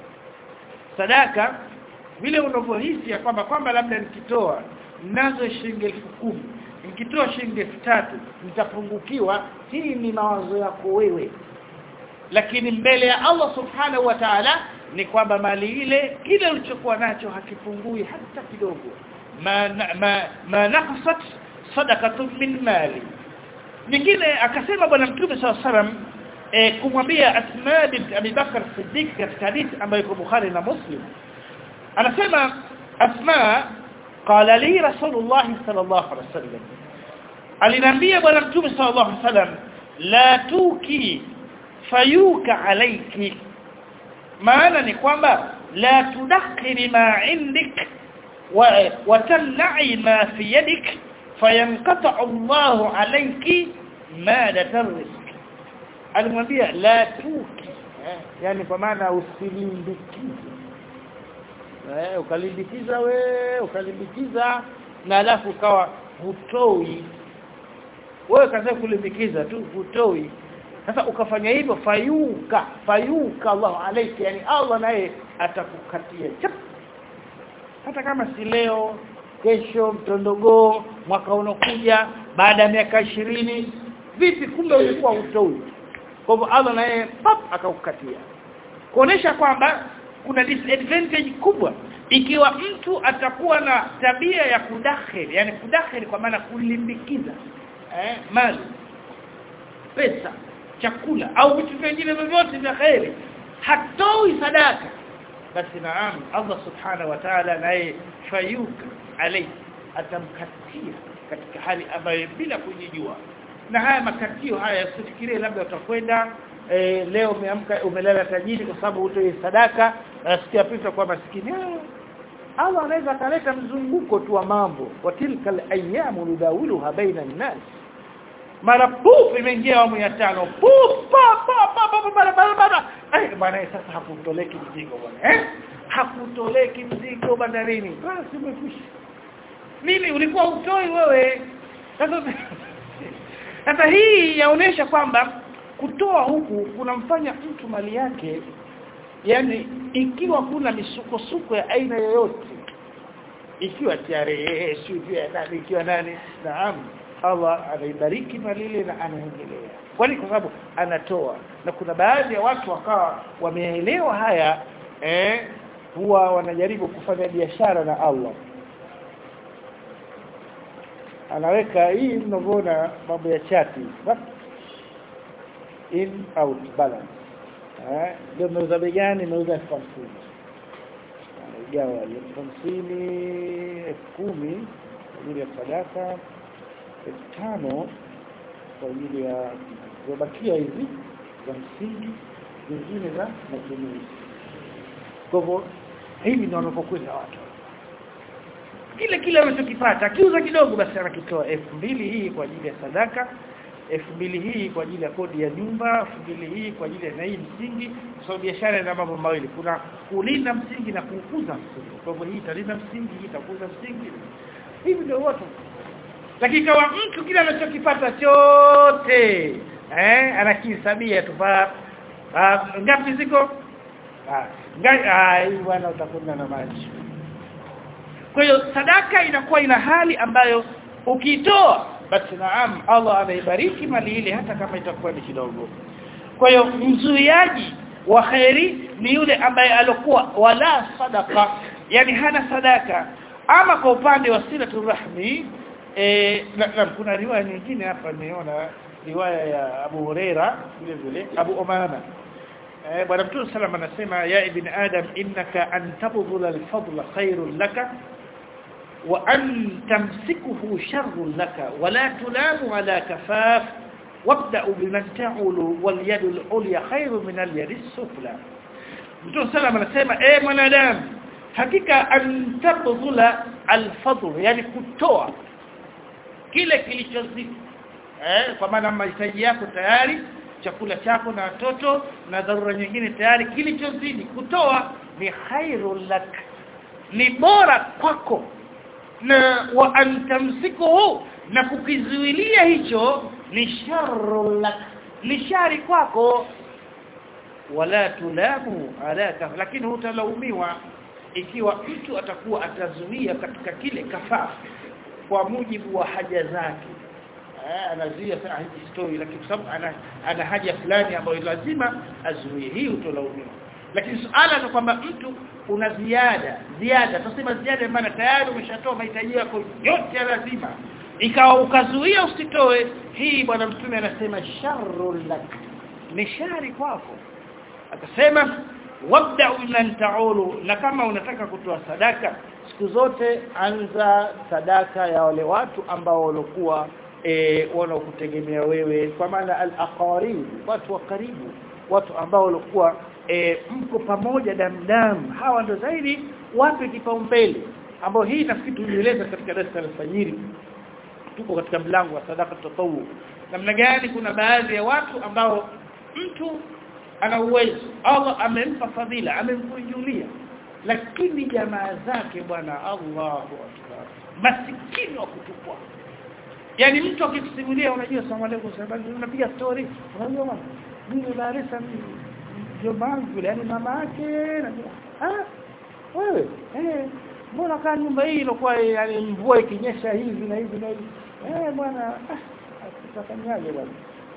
sadaka vile unavyohisi ya kwamba kwamba labda nikitoa nazo shilingi elfu kumi nikitoa shilingi elfu tatu nitapungukiwa hii ni mawazo yako wewe lakini mbele ya Allah subhanahu wa ta'ala ni kwamba mali ile kile ulichokuwa nacho hakipungui hata kidogo ma ma, ma naqsat sadaqatun min mali nyingine akasema bwana mtume sallallahu alaihi wasallam e, kumwambia Asma bint Abi Bakar Siddiq katika hadithi ambayo iko Bukhari na Muslim anasema Asma qala li Rasulullah sallallahu alaihi wasallam aliniambia bwana mtume sallallahu alaihi wasallam la tuki fayuka alayki maana ni kwamba la tudakhiri ma indik wa, wa tan'i ma fi yadik fayanqata Allahu alayki madata rizq alimwambia la tuki eh, yani kwa maana usilimbikize eh ukalimbikiza we ukalimbikiza na alafu ukawa hutoi wewe kaza kulimbikiza tu hutoi sasa ukafanya hivyo fayuka fayuka Allah alayki yani Allah naye atakukatia chap hata kama si leo kesho mtondogoo mwaka unokuja baada ya miaka ishirini vipi kumbe ulikuwa utoi kwa hivyo Allah naye pap akakukatia kuonesha kwamba kuna disadvantage kubwa ikiwa mtu atakuwa na tabia ya kudakhili yani kudakhili kwa maana kulimbikiza eh mali pesa chakula au vitu vingine vyovyote vya khairi hatoi sadaka basi naam Allah subhanahu wa ta'ala naye fayuka alayhi atamkatia katika hali ambayo bila kujijua na haya makatio haya usifikirie labda utakwenda e, leo umeamka umelala tajiri kwa sababu utoi sadaka nasikia pita kwa maskini Allah anaweza kaleta mzunguko tu wa mambo watilka ayamu nudawiluha baina an-nas mara puf imeingia awamu ya tano puf pa pa pa pa pa pa pa pa eh bwana sasa hakutoleki mzigo bwana eh hakutoleki mzigo bandarini basi umekwisha nini ulikuwa utoi wewe sasa sasa hii yaonesha kwamba kutoa huku kunamfanya mtu mali yake yani ikiwa kuna misukosuko ya aina yoyote ikiwa tarehe sio ya nani ikiwa nani naam Allah anaibariki mali ile na anaendelea kwani kwa sababu anatoa na kuna baadhi ya watu wakawa wameelewa haya eh huwa wanajaribu kufanya biashara na Allah anaweka hii mnavyoona mambo ya chati in out balance eh ndio mnauza bei gani mnauza elfu hamsini gawa elfu hamsini elfu kumi kwa ajili ya sadaka elfu tano kwa ajili ya zobakia hizi za msingi zingine za matumizi kwa hivyo hivi ndio wanapokwenda watu kile kile anachokipata akiuza kidogo basi anakitoa elfu mbili hii kwa ajili ya sadaka elfu mbili hii kwa ajili ya kodi ya nyumba elfu mbili hii kwa ajili ya na hii msingi kwa sababu biashara ina mambo mawili kuna kulinda msingi na kukuza msingi kwa hivyo hii italinda msingi hii itakuza msingi hivi ndio watu lakini kama mtu kile anachokipata chote eh anakihesabia tu pa ngapi ziko ah ngai ah hii bwana utakwenda na maji kwa hiyo sadaka inakuwa ina hali ambayo ukitoa basi naam Allah anaibariki mali ile hata kama itakuwa ni kidogo kwa hiyo mzuiaji wa khairi ni yule ambaye alikuwa wala sadaka yani hana sadaka ama kwa upande wa silatu rahmi eh na, na, kuna riwaya nyingine hapa nimeona riwaya ya Abu Huraira vile vile Abu Umama eh bwana Mtume sallam anasema ya ibn adam innaka an tabdhula al-fadla khairun laka wa an tamsikuhu sharrun laka wa la tulamu ala kafaf wabda'u biman ta'ulu wal yadu al-ulya khairun min al-yadi as-sufla Mtume sallam anasema eh mwanadamu hakika an tabdhula al-fadl yani kutoa kile kilichozidi eh kwa maana mahitaji yako tayari chakula chako na watoto na dharura nyingine tayari kilichozidi kutoa ni khairul lak ni bora kwako na wa antamsikuhu na kukizuilia hicho ni sharrul lak ni shari kwako wala tulamu alaka lakini hutalaumiwa ikiwa mtu atakuwa atazuia katika kile kafafu kwa mujibu wa haja zake anazuia sana hizi story lakini kwa sababu ana, ana haja fulani ambayo lazima azuie hii utolaumiwa lakini suala ni kwamba mtu una ziada ziada tunasema ziada maana tayari umeshatoa mahitaji yako yote ya lazima ikawa ukazuia usitoe hii bwana mtume anasema sharrul lak ni shari kwako akasema wabda'u man ta'ulu na kama unataka kutoa sadaka siku zote anza sadaka ya wale watu ambao walikuwa e, wanaokutegemea wewe kwa maana al-aqarib watu wa karibu watu ambao walikuwa e, mko pamoja damdam hawa ndo zaidi wape kipaumbele ambao hii nafikiri tulieleza katika darasa la fajiri tuko katika mlango wa sadaka tatawu namna gani kuna baadhi ya watu ambao mtu ana uwezo Allah amempa fadhila amemkunjulia lakini jamaa zake bwana Allahu akbar masikini wa kutupwa yani mtu akikusimulia unajua salamu alaykum sababu unapiga story unajua mama mimi Barisa jobangu yule yani mama yake najua ah wewe eh mbona kaa nyumba hii ilikuwa yani mvua ikinyesha hivi na hivi na hivi eh bwana ah tutafanyaje bwana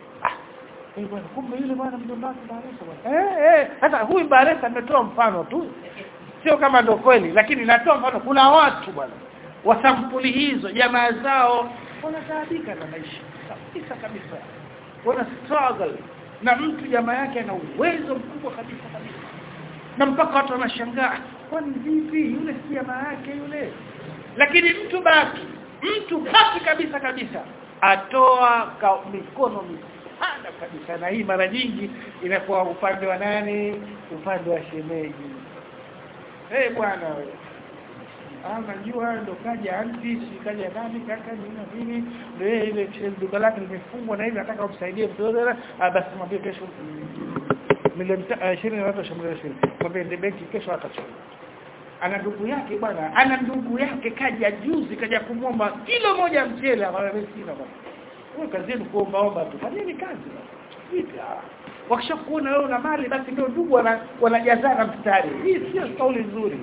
Eh bwana kumbe yule bwana mjomba wake Baresa bwana. Eh eh hata huyu Baresa ametoa mfano tu. Sio kama ndo kweli lakini natoa mfano kuna watu bwana wa sampuli hizo jamaa zao wanataabika na maisha kabisa kabisa. Wana struggle na mtu jamaa yake ana uwezo mkubwa kabisa kabisa. Na mpaka watu wanashangaa kwani vipi yule si jamaa yake yule. Lakini mtu baki mtu baki kabisa kabisa atoa ka, mikono mikono sana kabisa na hii mara nyingi inakuwa upande wa nani upande wa shemeji eh hey, bwana wewe ah najua ndo kaja anti si kaja nani kaka nini nini ndio ile duka lake limefungwa na hivi nataka umsaidie mtoto ah basi mwambie kesho milioni 20 na watu shambulia 20 mwambie ndio benki kesho atachukua ana ndugu yake bwana ana ndugu yake kaja juzi kaja kumwomba kilo moja mchele akamwambia sina bwana wewe kazi yenu kuomba omba tu fanyeni kazi vipi wakishakuona wewe una mali basi ndio ndugu wana wanajazana mstari hii sio kauli nzuri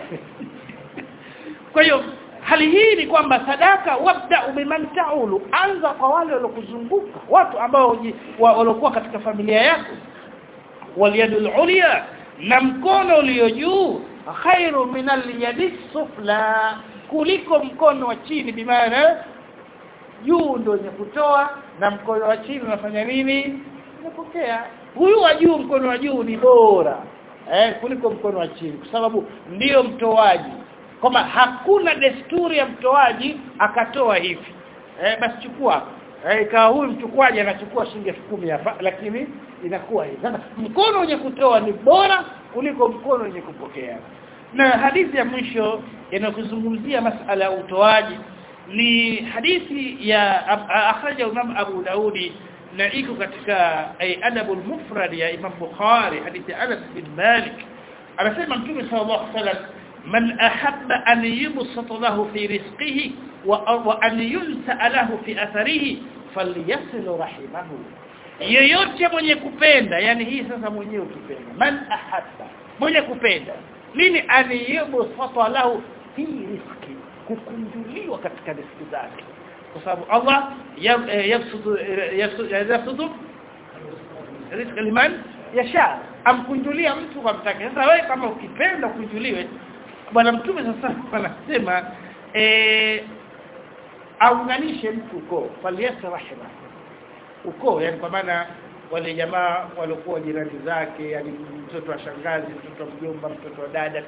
kwa hiyo hali hii ni kwamba sadaka wabda biman taulu anza kwa wale waliokuzunguka watu ambao waliokuwa katika familia yako waliyadul ulya na mkono ulio juu khairu min al-yadi sufla kuliko mkono wa chini bimaana juu ndio wenye kutoa na mkono wa chini unafanya nini unapokea huyu wa juu mkono wa juu ni bora eh kuliko mkono wa chini kwa sababu ndiyo mtoaji kama hakuna desturi ya mtoaji akatoa hivi eh basi chukua eh ikawa huyu mchukuaji anachukua shilingi 10,000 hapa lakini inakuwa hivi sasa mkono wenye kutoa ni bora kuliko mkono wenye kupokea na hadithi ya mwisho inayozungumzia masala ya utoaji ni hadithi ya akhraja Imam Abu Daudi na iko katika adabul mufrad ya Imam Bukhari hadithi Anas bin Malik anasema Mtume sallallahu alaihi wasallam man ahabba an yubsata lahu fi rizqihi wa an yunsa lahu fi atharihi falyasil rahimahu yeyote mwenye kupenda yani hii sasa mwenyewe ukipenda man ahabba mwenye kupenda nini an yubsata lahu fi rizqihi kukunjuliwa katika riziki zake kwa sababu Allah yabsudu yabsudu riziki liman yasha amkunjulia mtu kwa mtake sasa wewe kama ukipenda kunjuliwe bwana mtume sasa anasema eh aunganishe mtu uko faliyasa rahima uko yani kwa maana wale jamaa walikuwa jirani zake yani mtoto wa shangazi mtoto wa mjomba mtoto wa dada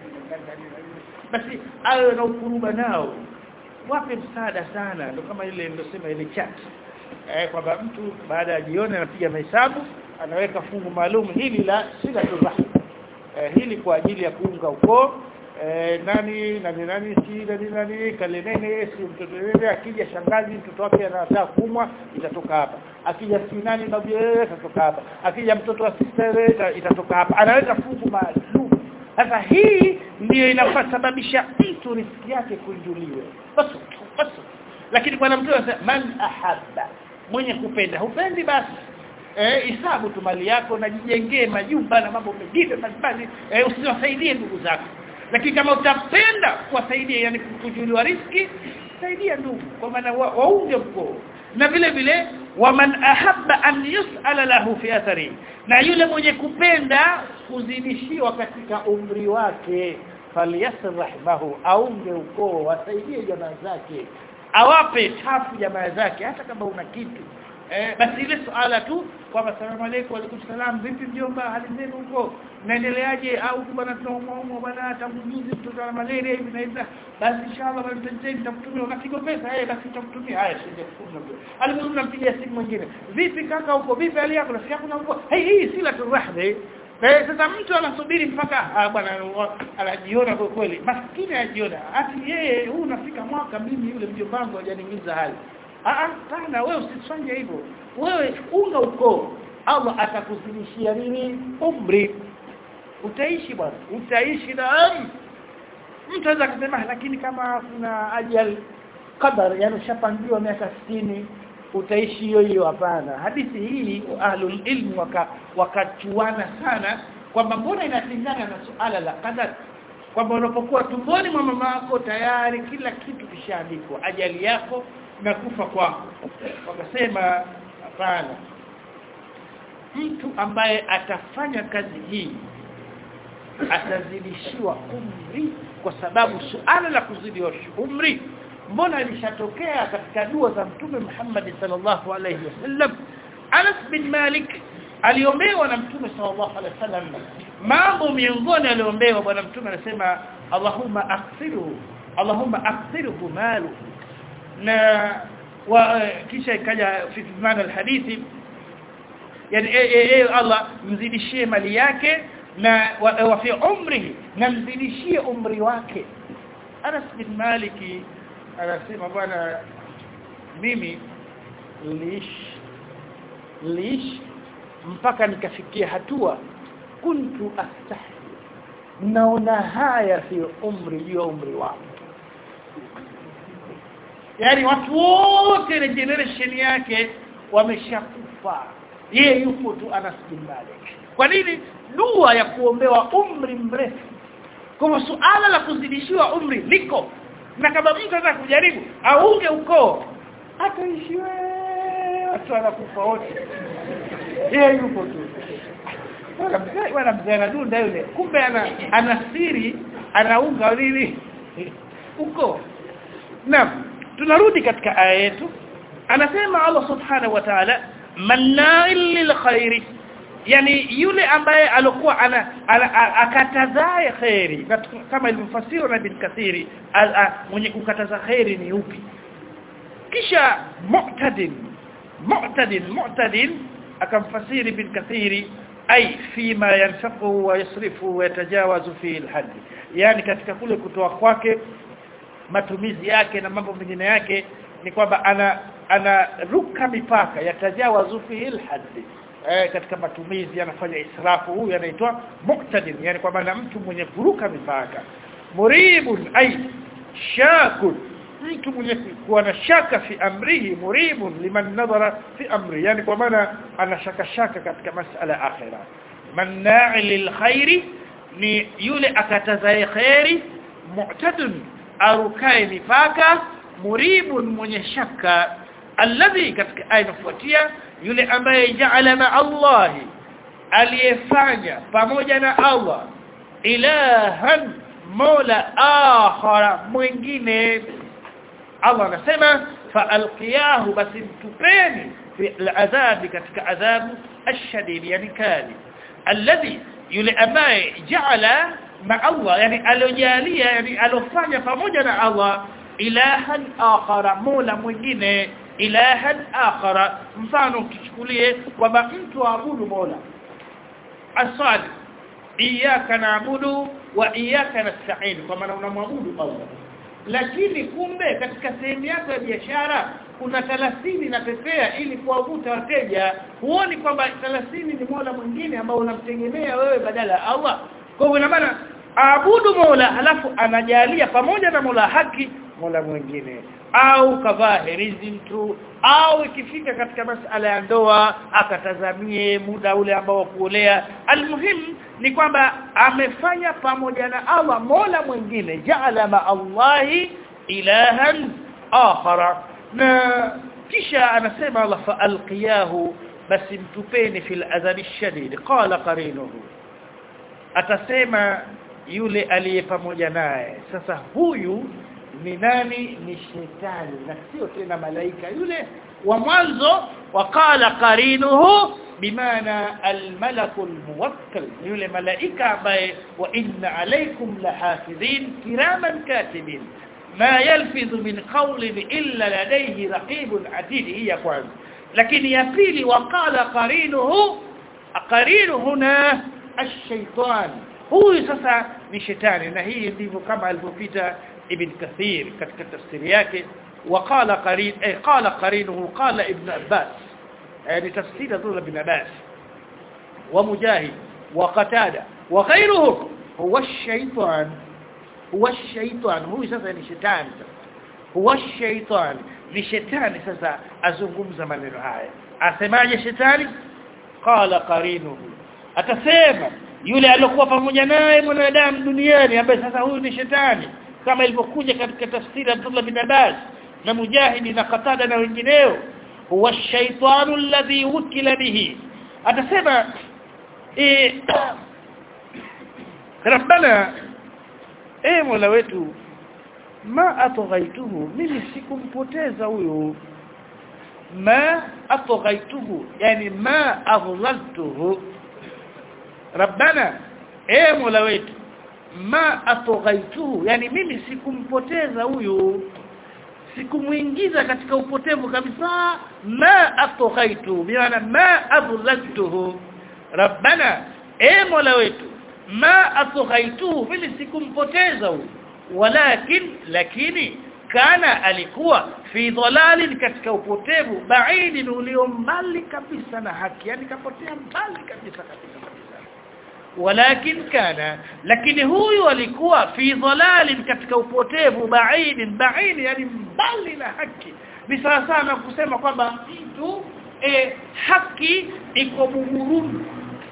basi awe na ukuruba nao wape msaada sana ndio kama ile nilosema ile chat eh kwamba mtu baada ya jioni anapiga mahesabu anaweka fungu maalum hili la sila rahim eh, hili kwa ajili ya kuunga ukoo eh, nani nani nani si nani nani kalenene si mtoto yule akija shangazi mtoto wake anataka kumwa itatoka hapa akija si nani babu yeye itatoka hapa akija mtoto wa sister itatoka hapa anaweka fungu maalum sasa hii ndiyo inafasababisha mtu riziki yake kunjuliwe basi basi lakini bwana mtume anasema man ahabba mwenye kupenda hupendi basi eh hisabu tu mali yako na jijengee majumba na mambo mengine mbalimbali eh, usiwasaidie ndugu zako lakini kama utapenda kuwasaidia yani kujuliwa riski saidia ndugu kwa maana waunge mkoo na vile vile waman ahabba an yus'ala lahu fi athari na yule mwenye kupenda kuzidishiwa katika umri wake falyasr rahimahu aunge ukoo wasaidie jamaa zake awape tafu jamaa zake hata kama una kitu eh basi ile suala tu kwamba salamu alaykum alaykum salam vipi mjomba hali zenu huko naendeleaje au bwana tunaumwa bwana tangu juzi mtoto ana malaria hivi na hivi basi inshallah bwana nitakutumia unapiga pesa eh basi nitakutumia haya shilingi 10 alimuona mpigia simu mwingine vipi kaka huko vipi hali yako nasikia kuna mvua hey hii sila turahbe Eh sasa mtu anasubiri mpaka ah, bwana anajiona kwa kweli maskini anajiona ati yeye huu unafika mwaka mimi yule mjomba wangu hajaniingiza hali ah sana wewe usifanye hivyo wewe unga ukoo Allah atakuzidishia nini umri utaishi bwana utaishi na mtu anaweza kusema lakini kama kuna ajali qadar yani ushapangiwa miaka 60 utaishi hiyo hiyo hapana hadithi hii ahlul ilm waka wakachuana sana kwamba mbona inapingana na suala la qadar kwamba unapokuwa tumboni mwa mama yako tayari kila kitu kishaandikwa ajali yako na kufa kwako wakasema hapana mtu ambaye atafanya kazi hii atazidishiwa umri kwa sababu suala la kuzidiwa umri mbona lishatokea katika dua za mtume Muhammad sallallahu alayhi wasallam Anas bin Malik aliombewa na mtume sallallahu alayhi wasallam mambo miongoni aliombewa bwana mtume anasema Allahumma akthiru Allahumma akthiru malu na wa kisha ikaja fi maana alhadithi yani e, e, e, Allah mzidishie mali yake na wa, wa fi umri na mzidishie umri wake Anas bin Maliki anasema bwana mimi liish liish mpaka nikafikia hatua kuntu astahi naona haya fi umri juu umri wangu yani watu wote ile generation yake wameshakufa yeye yupo tu Anas bin Malik kwa nini dua ya kuombewa umri mrefu kwa suala la kuzidishiwa umri liko na kama mtu anataka kujaribu aunge ukoo ataishi watu wanakufa wote yeye yupo tu wala mzee anadunda yule kumbe ana ana siri anaunga nini uko naam tunarudi katika aya yetu anasema Allah subhanahu wa ta'ala manna'il lil khairi yani yule ambaye alikuwa ana, ana, ana akatazae khairi kama ilivyofasiriwa na bin kathiri al, a, mwenye kukataza khairi ni upi kisha mu'tadin mu'tadin mu'tadin akamfasiri bin kathiri ay fima yanfaqu wa yasrifu wa yatajawazu fi al yani katika kule kutoa kwake matumizi yake na mambo mengine yake ni kwamba ana anaruka mipaka yatajawazu fi al eh, katika matumizi anafanya israfu huyu anaitwa muqtadir yani kwa maana mtu mwenye kuruka mipaka muribun ay shakun mtu mwenye kuwa na shaka fi amrihi muribun liman nadhara fi amri yani kwa maana ana shaka shaka katika masala akhira manna'i lilkhairi ni yule akatazae khairi mu'tadun arukae mipaka muribun mwenye shaka alladhi katika aya inafuatia yule ambaye jaala ma Allah aliyefanya pamoja na Allah ilahan mola akhara mwingine Allah anasema faalqiyahu basi mtupeni fi aladhabi katika adhabu ashadid yani kali alladhi yule ambaye jaala ma Allah yani alojalia yani alofanya pamoja na Allah ilahan akhara mola mwingine ilahan akhara mfano tuchukulie kwamba mtu aabudu mola asali iyyaka na'budu wa iyyaka nasta'in kwa maana unamwabudu Allah lakini kumbe katika sehemu yako ya biashara kuna 30 na pepea ili kuwavuta wateja huoni kwamba 30 ni mola mwingine ambao unamtegemea wewe badala ya Allah kwa hivyo maana aabudu mola halafu anajalia pamoja na mola haki mola mwingine au kavaa herizi mtu au ikifika katika masala ya ndoa akatazamie muda ule ambao kuolea almuhim ni kwamba amefanya pamoja na Allah mola mwingine jaala ma Allahi ilahan akhara na kisha anasema Allah fa alqiyahu basi mtupeni fil adhabi shadid qala qarinuhu atasema yule aliye pamoja naye sasa huyu ni nani ni shetani na sio tena malaika yule wa mwanzo waqala qarinuhu bimaana almalaku almuwakkal yule malaika ambaye wa inna alaykum lahafidhin kiraman katibin ma yalfidhu min qawlin illa ladayhi raqibun atid hiya kwanza lakini ya pili waqala qarinuhu qarinu huna ash-shaytan huyu sasa ni shetani na hii ndivyo kama alivyopita ابن كثير katika tafsiri yake وقال قرين اي قال قرينه قال ابن عباس يعني تفسير ذول ابن عباس ومجاهد وقتاده وغيرهم هو الشيطان هو الشيطان هو sasa ni shetani هو الشيطان ni shetani sasa azungumza maneno haya asemaje shetani qala qarinuhu atasema yule aliyokuwa pamoja naye mwanadamu duniani ambaye sasa huyu ni shetani kama ilivyokuja katika tafsiri Abdullah bin Abbas na Mujahidi na Qatada na wengineo huwa shaytanu alladhi wukila bihi atasema eh Rabbana eh Mola wetu ma atghaituhu mimi sikumpoteza huyo ma atghaituhu yani ma adlaltuhu Rabbana eh Mola wetu ma atoghaituhu yani mimi sikumpoteza huyu sikumuingiza katika upotevu kabisa ma atoghaitu biana ma adlaltuhu rabbana e mola wetu ma atoghaituhu mimi sikumpoteza huyu walakin lakini kana alikuwa fi dhalalin katika upotevu baidi ulio mbali kabisa na haki yani kapotea mbali kabisa kabisa walakin kana lakini huyu alikuwa fi dhalalin katika upotevu baidin baid yani mbali na haki ni sawa sana kusema kwamba mtu e, haki iko buguruni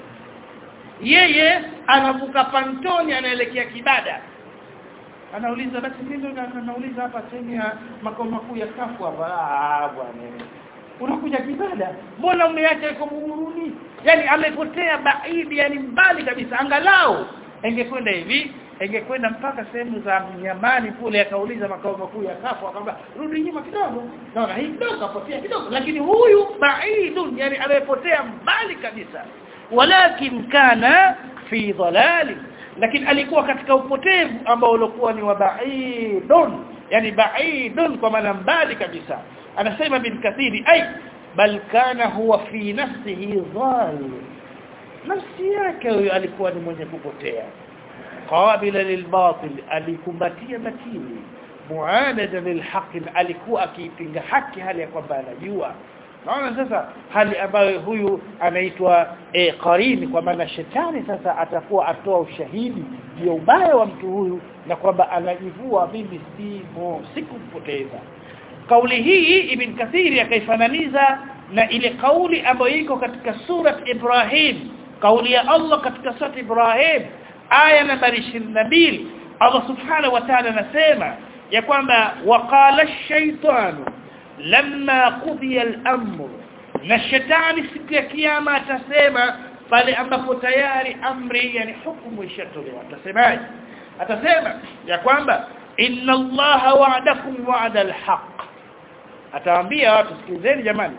yeye anavuka pantoni anaelekea kibada anauliza basi mimi ndo anauliza hapa sehemu ya makao makuu ya kafu hapa ah bwana unakuja kibada mbona umeacha iko buguruni yani amepotea baidi yani mbali kabisa angalau ingekwenda hivi ingekwenda mpaka sehemu za mnyamani kule akauliza makao makuu ya kafu akamwambia rudi nyuma kidogo naona hii kidogo kapotea kidogo lakini huyu baidun yani amepotea mbali kabisa walakin kana fi dhalali lakini alikuwa katika upotevu ambao ulikuwa ni wa ba'idun yani ba'idun kwa maana mbali kabisa anasema bin kathiri ay bal kana huwa fi nafsihi dhal nafsi yake huyo alikuwa ni mwenye kupotea qabila lilbatil alikumbatia batili muanada lilhaq alikuwa akiipinga haki hali ya kwamba anajua naona sasa hali ambayo huyu anaitwa e, qarini kwa maana shetani sasa atakuwa atoa ushahidi juu ya ubaya wa mtu huyu na kwamba anajivua mimi simo sikumpoteza kauli hii ibn kathiri akaifananiza na ile kauli ambayo iko katika surat Ibrahim kauli ya Allah katika surat Ibrahim aya nambari 22 Allah subhanahu wa ta'ala anasema ya kwamba waqala ash-shaytanu lamma qudiya al-amr na shetani siku ya kiyama atasema pale ambapo tayari amri yani hukumu ishatolewa atasemaje atasema ya kwamba inna allaha wa'adakum wa'da al-haqq atawaambia watu sikizeni jamani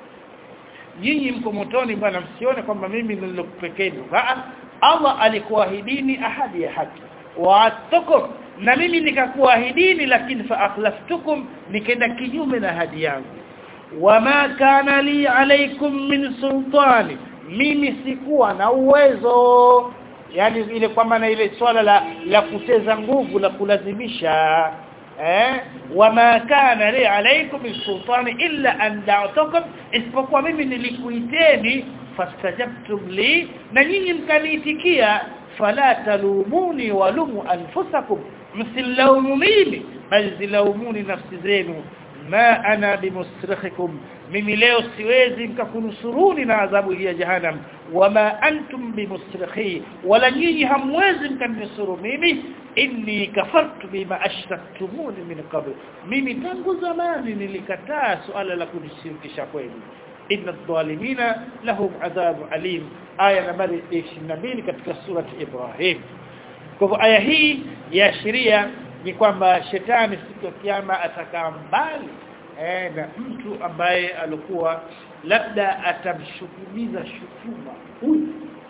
nyinyi mko motoni bwana msione kwamba mimi nilokupekeni Allah alikuahidini ahadi ya haki wa'adtukum na mimi nikakuahidini lakini fa akhlaftukum nikaenda kinyume na ahadi yangu wama kana li alaikum min sultani mimi sikuwa na uwezo yani ile kwa maana ile swala la la kuteza nguvu la kulazimisha eh wama kana li alaikum min sultani illa an da'tukum isipokuwa mimi nilikuiteni fastajabtum li na nyinyi mkaniitikia fala talumuni walumu anfusakum msilaumu mimi bali zilaumuni nafsi zenu ma ana bimusrikhikum mimi leo siwezi mkakunusuruni na adhabu ya jahannam wama antum bimusrikhi wala nyinyi hamwezi mkaninusuru mimi inni kafartu bima ashraktumuni min qabl mimi tangu zamani nilikataa suala la kunishirikisha kwenu inna adh-dhalimina lahum adhabu alim aya nambari 22 katika surati Ibrahim kwa hivyo aya hii yaashiria ni kwamba shetani siku ya kiyama atakaa mbali eh, na mtu ambaye alikuwa labda atamshukumiza shutuma huyu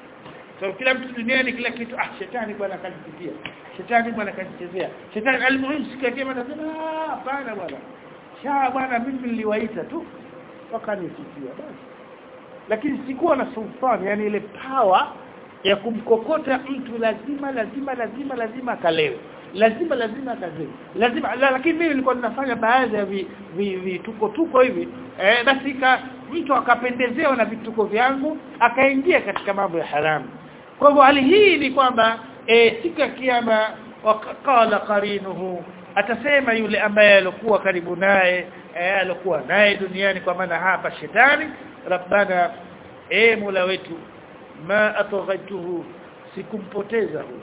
so kila mtu duniani kila kitu ah shetani bwana kanipitia shetani bwana kanichezea shetani almuhimu siku ya kiyama anasema hapana bwana shaa bwana mimi niliwaita tu wakanisikia basi lakini sikuwa na sultani yani ile power ya kumkokota mtu lazima lazima lazima lazima akalewe lazima lazima akazewe lazima la, lakini mimi nilikuwa ninafanya baadhi ya vituko vi, tuko hivi eh, basi ka mtu akapendezewa na vituko vyangu akaingia katika mambo ya haramu kwa hivyo hali hii ni kwamba eh, siku ya kiyama wakala qarinuhu atasema yule ambaye alikuwa karibu naye eh, alikuwa naye duniani kwa maana hapa shetani rabbana e mola wetu ma ataghaituhu sikumpoteza huyu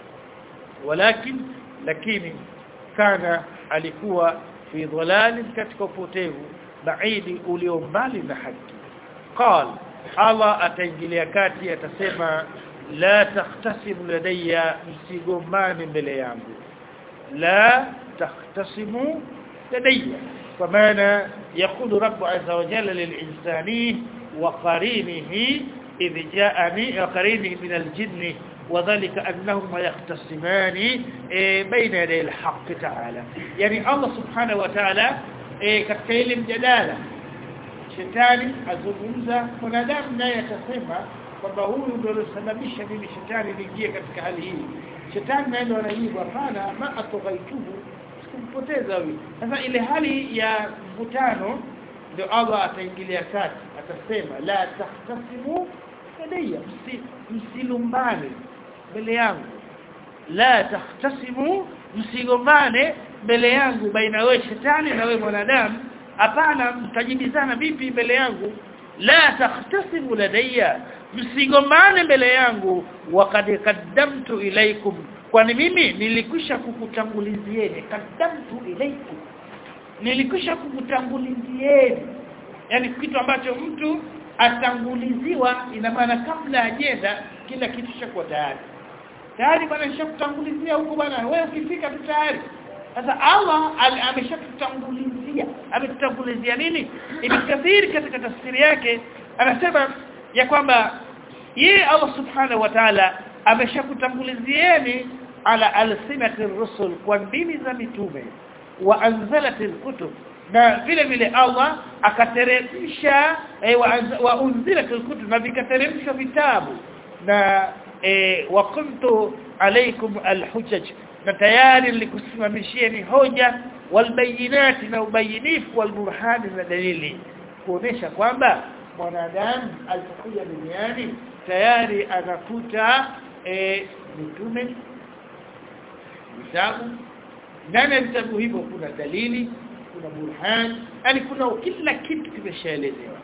walakin lakini kana alikuwa fi dhalal katika upotevu baidi ulio mbali na haki qal Allah ataingilia kati atasema la tahtasimu ladayya msigombane mbele yangu la tahtasimu ladayya kwa maana yakulu rabbu azza wa jalla lilinsani wa qarinihi idh ja'ani wa qarinihi min aljinni وذلك أنهما يختصمان بين يدي الحق تعالى يعني الله سبحانه وتعالى katika ile mjadala shetani azungumza mwanadamu naye atasema kwamba huyu ndio alosababisha mimi shetani niingie katika hali hii shetani naye ndio anajibu hapana ma atoghaituhu sikumpoteza huyu sasa ile hali ya mvutano ndio Allah ataingilia kati atasema la tahtasimu ladayya msilumbane mbele yangu la tahtasimu msigombane mbele yangu baina wewe shetani na wewe mwanadamu hapana mtajibizana vipi mbele yangu la tahtasimu ladayya msigombane mbele yangu waqad qaddamtu ilaikum kwani mimi nilikwisha kukutangulizieni qaddamtu ilaikum nilikwisha kukutangulizieni yani kitu ambacho mtu atanguliziwa ina maana kabla ajenda kila kitu chakuwa tayari tayari bwana nishakutangulizia huko bwana wewe ukifika tu tayari sasa Allah ameshakutangulizia ametutangulizia nini ibn kathir katika tafsiri yake anasema ya kwamba yeye Allah subhanahu wa ta'ala ameshakutangulizieni ala alsinati rusul kwa ndimi za mitume wa anzalatil kutub na vile vile Allah akateremsha eh, wa, wa unzilatil kutub na vikateremshwa vitabu na eh, wa kuntu alaikum alhujaj na tayari nilikusimamishieni hoja walbayinati na ubayinifu walburhani na dalili kuonesha kwamba mwanadamu alipokuja duniani tayari anakuta e, mitume vitabu ndani ya vitabu hivyo kuna dalili kuna burhan yani kuna kila kitu kimeshaelezewa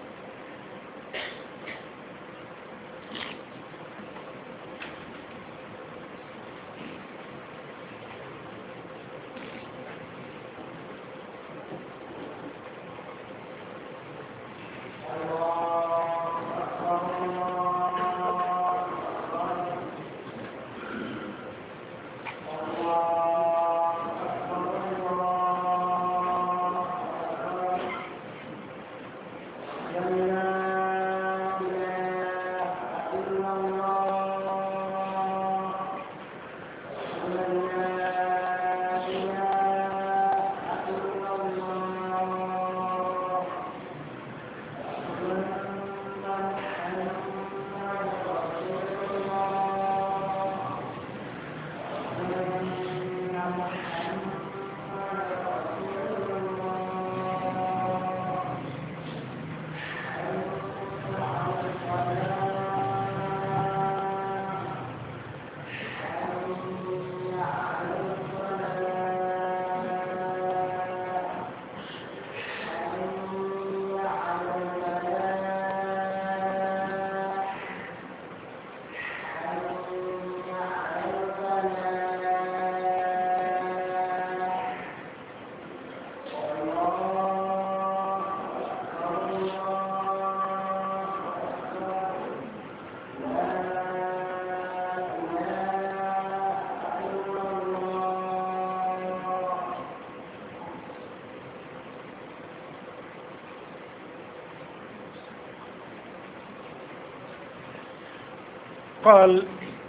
قال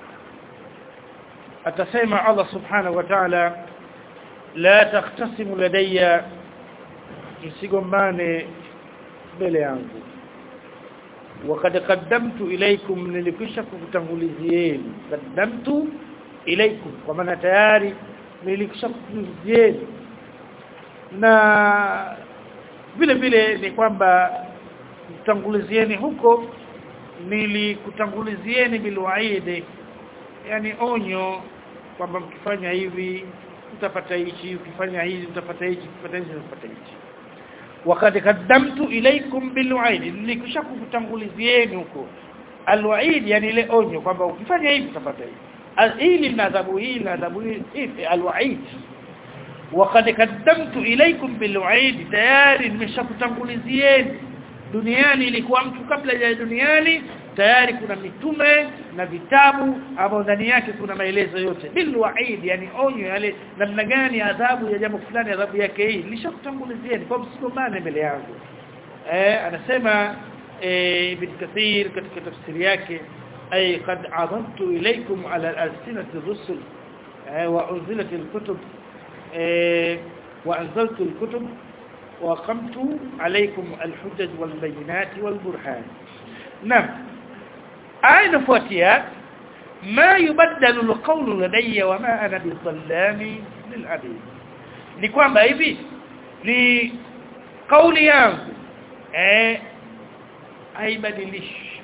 atasema Allah subhanahu wa ta'ala la tahtasimu ladayya msigombane mbele yangu وقد قدمت إليكم nilikwisha kukutangulizieni qaddamtu ilaykum kwa maana tayari nilikwisha kukutangulizieni na vile vile ni kwamba kutangulizieni huko nilikutangulizieni bilwaidi yani onyo kwamba mkifanya hivi utapata hichi ukifanya hivi utapata hichi ukifanya hichi utapata hichi wakati kaddamtu ilaikum bilwaidi nilikusha kukutangulizieni huko alwaidi yani ile onyo kwamba ukifanya hivi utapata hivi hili na adhabu hii na adhabu hii alwaid وقد قدمت اليكم بالوعيد tayari nimeshakutangulizieni duniani ilikuwa mtu kabla ya duniani tayari kuna mitume na vitabu ambao ndani yake kuna maelezo yote bil waid yani onyo yale namna gani adhabu ya jambo fulani adhabu yake hii nilishakutangulizieni kwa msigombane mbele yangu eh anasema eh, ibn kathir katika tafsiri yake ay qad adantu ilaykum ala alsinati rusul wa unzilat alkutub وأنزلت الكتب وقمت عليكم الحجج والبينات والبرهان نعم آية فواتيات ما يبدل القول لدي وما أنا بالظلام للعبيد ni kwamba hivi ni kauli yangu eh haibadilishi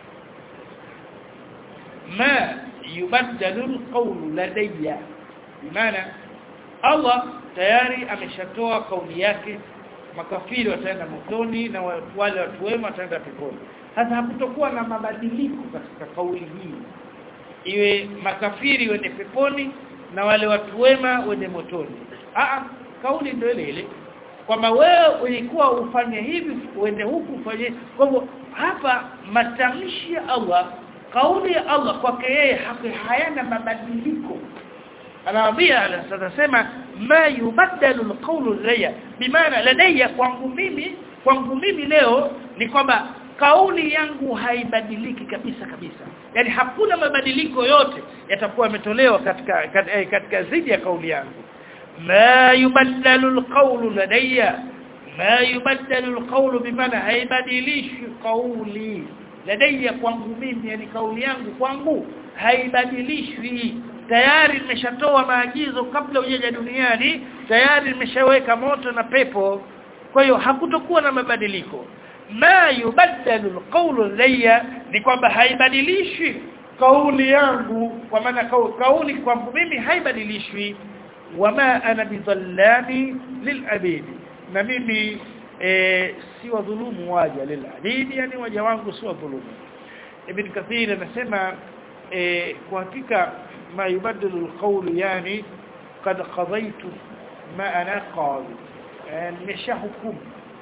ma yubaddalu alqawlu ladayya bimaana Allah tayari ameshatoa kauli yake makafiri wataenda motoni na wale watu wema wataenda peponi sasa hakutokuwa na mabadiliko katika kauli hii iwe makafiri wende peponi na wale watu wema wende motoni a kauli ndio ile ile kwamba wewe ulikuwa ufanye hivi uende huku ufanye kwa hivyo hapa matamshi ya Allah kauli ya Allah kwake yeye hayana mabadiliko anawaambia anasema ma yubaddalu alqawlu ladayya bimaana ladayya kwangu mimi kwangu mimi leo ni kwamba kauli yangu haibadiliki kabisa kabisa yani hakuna mabadiliko yote yatakuwa yametolewa katika katika, katika zidi ya kauli yangu ma yubaddalu alqawlu ladayya ma yubaddalu alqawlu bimaana haibadilishi kauli ladayya kwangu mimi yani kauli yangu kwangu haibadilishwi tayari nimeshatoa maagizo kabla hujaja duniani tayari nimeshaweka moto na pepo kwa hiyo hakutokuwa na mabadiliko ma yubaddalu alqawlu ladayya ni kwamba haibadilishi kauli yangu kwa maana kauli kwangu mimi haibadilishwi wama ana bidhallami lilabidi na mimi e, si wadhulumu waja lilabidi yani waja wangu si wadhulumu ibn kathir anasema e, kwa hakika ma yubaddalu alqawl yani qad qadaytu ma ana qadi nimesha hukumu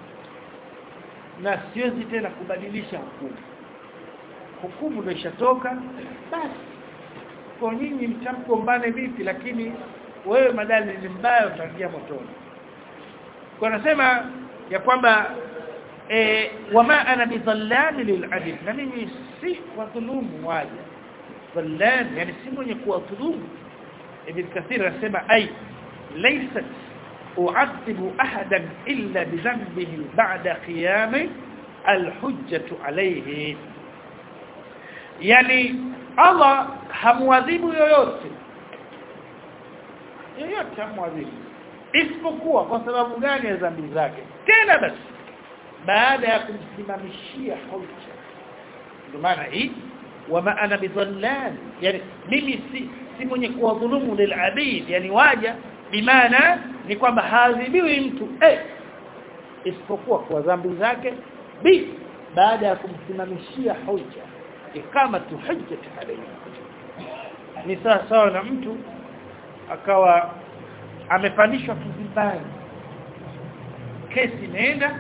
na siwezi tena kubadilisha hukumu hukumu ndio ishatoka basi kwa nyinyi mtamkombane vipi lakini wewe madali ni mbaya utaingia motoni kwa nasema ya kwamba e, wama ana bidhallami lil'abid na mimi si wadhulumu waja dhallam yani si mwenye kuwadhulumu ibn kathir anasema ay laysat u'adhibu ahadan illa bidhanbihi ba'da qiyam alhujjatu alayhi yani Allah hamwadhibu yoyote yoyote hamwadhibu isipokuwa kwa sababu gani ya dhambi zake tena basi baada ya kumsimamishia hoja ndio maana hii wama ana bidhallan yani mimi si si mwenye kuwadhulumu lilabid yani waja bimaana ni kwamba haadhibiwi mtu eh isipokuwa kwa dhambi zake b baada ya kumsimamishia hoja ikama tu hujjat alayhi ni sawa sawa na mtu akawa amepandishwa kizimbani kesi imeenda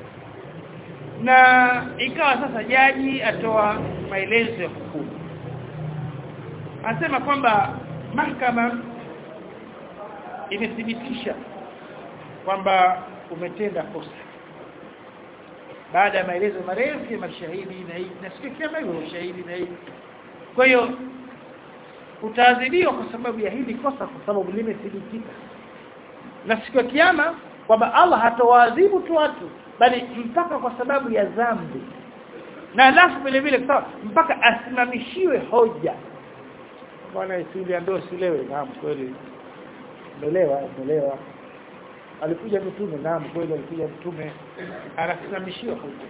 na ikawa sasa jaji atoa maelezo ya hukumu anasema kwamba mahakama imethibitisha kwamba umetenda kosa baada ya maelezo marefu ya mashahidi na hii nasikia kama hivyo ushahidi na hii kwa hiyo utaadhibiwa kwa sababu ya hili kosa kwa sababu limethibitika na siku ya kiyama kwamba Allah hatawaadhibu tu watu bali mpaka kwa sababu ya dhambi na alafu vile vile sawa mpaka asimamishiwe hoja bwana isili ndio silewe naam kweli umeelewa umeelewa alikuja mtume naam kweli alikuja mtume anasimamishiwa hoja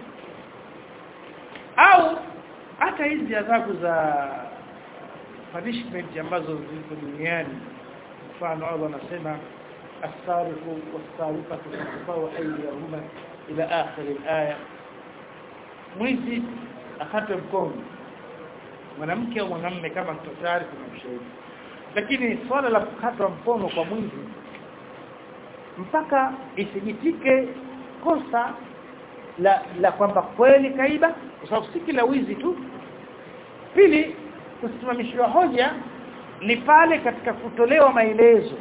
au hata hizi adhabu za punishment ambazo ziko duniani mfano Allah anasema السارق والسارقة فاقطعوا أيديهما إلى آخر الآية mwizi akatwe mkono mwanamke au mwanamume kama mtu tayari kuna mshauri lakini swala la kukatwa mkono kwa mwizi mpaka isijitike kosa la la kwamba kweli kaiba kwa sababu si kila wizi tu pili kusimamishwa hoja ni pale katika kutolewa maelezo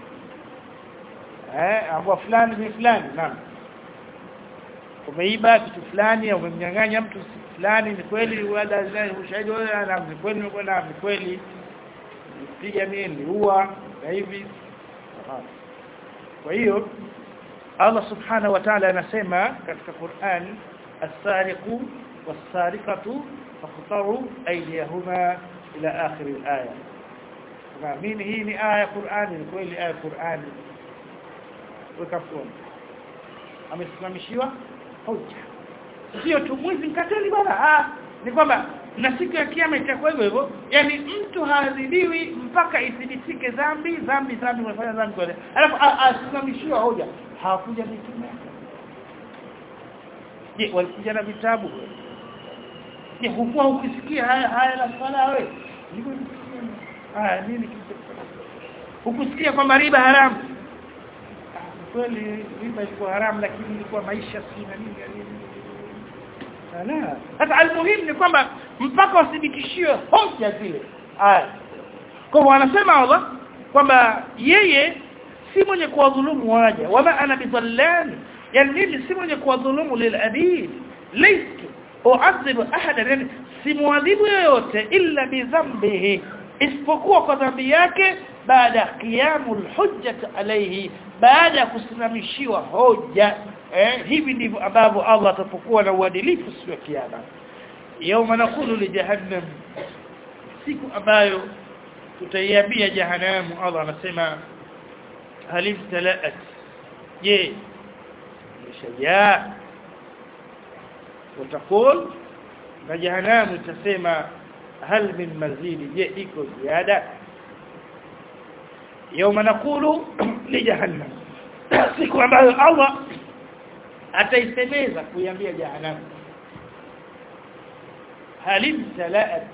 eh ambao fulani ni fulani naam umeiba kitu fulani au umemnyang'anya mtu fulani ni kweli wala ushahidi wala na ni kweli wala ni kweli piga mimi niliua na hivi kwa hiyo Allah subhanahu wa ta'ala anasema katika Qur'an as-sariqu was-sariqatu faqtaru aydiyahuma ila akhir al-aya naamini hii ni aya Qur'ani ni kweli aya Qur'ani weka mkono amesimamishiwa hoja sio tu mwizi mkateli bwana ah ni kwamba na siku ya kiyama itakuwa hivyo hivyo yani mtu haadhibiwi mpaka ithibitike dhambi dhambi dhambi umefanya dhambi kwa alafu asimamishiwa hoja hawakuja mitume je walikuja na vitabu je hukuwa ukisikia haya haya la swala wewe haya nini hukusikia kwamba riba haramu kweli riba ilikuwa haramu lakini ilikuwa maisha si na nini la sasa almuhimu ni kwamba mpaka wathibitishiwe hoja zile aya kwa hivyo anasema Allah kwamba yeye si mwenye kuwadhulumu waja wama ana bidhallan yani mimi si mwenye kuwadhulumu lilabid laystu uadhibu ahadan yani simuadhibu yoyote illa bidhambihi isipokuwa kwa dhambi yake baada qiyamul hujjat alayhi baada ya kusimamishiwa hoja eh, hivi ndivyo ambavyo Allah atapokuwa na uadilifu siku ya kiyama yauma nakulu li jahannam siku ambayo tutaiambia jahannam Allah anasema halim talaat je imeshajaa utakul na jahannam itasema hal min mazidi je iko ziada yauma nakulu li jahannam siku ambayo Allah ataisemeza kuiambia jahannam hal imtalaat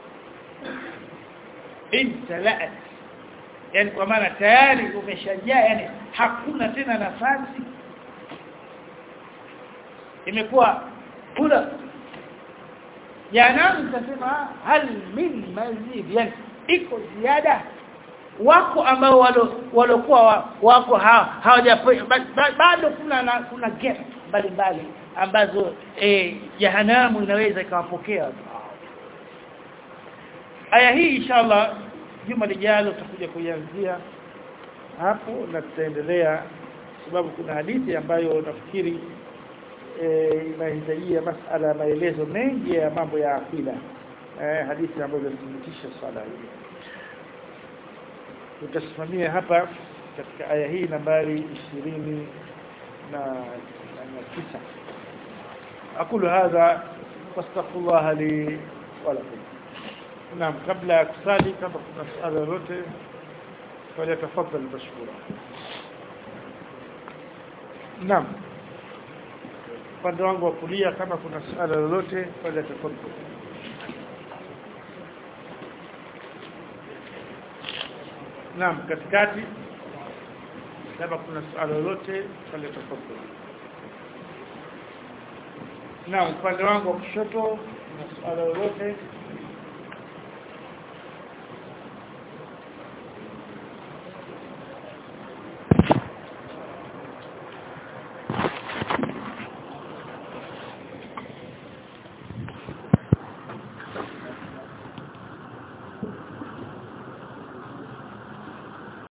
imtalaat yani kwa maana tayari umeshajaa yani hakuna tena nafasi imekuwa kula jahannam itasema hal min mazid yani iko ziada wako ambao walokuwa wako hawaja bado kuna na, kuna gap mbalimbali ambazo eh jahanamu inaweza ikawapokea aya hii inshallah juma lijalo tutakuja kuianzia hapo na tutaendelea sababu kuna hadithi ambayo nafikiri eh inahitajia masala ya maelezo mengi ya mambo ya akida eh hadithi ambayo inathibitisha swala hili tutasimamia hapa katika aya hii nambari 20 na na tisa aqulu hadha wastaghfirullah li wa lakum naam kabla ya kusali kama kuna swali lolote falyatafadhal mashkura naam upande wangu wa kulia kama kuna swali lolote falyatafadhal Naam katikati kama kuna swali lolote pale tafadhali. Naam upande wangu wa kushoto kuna swali lolote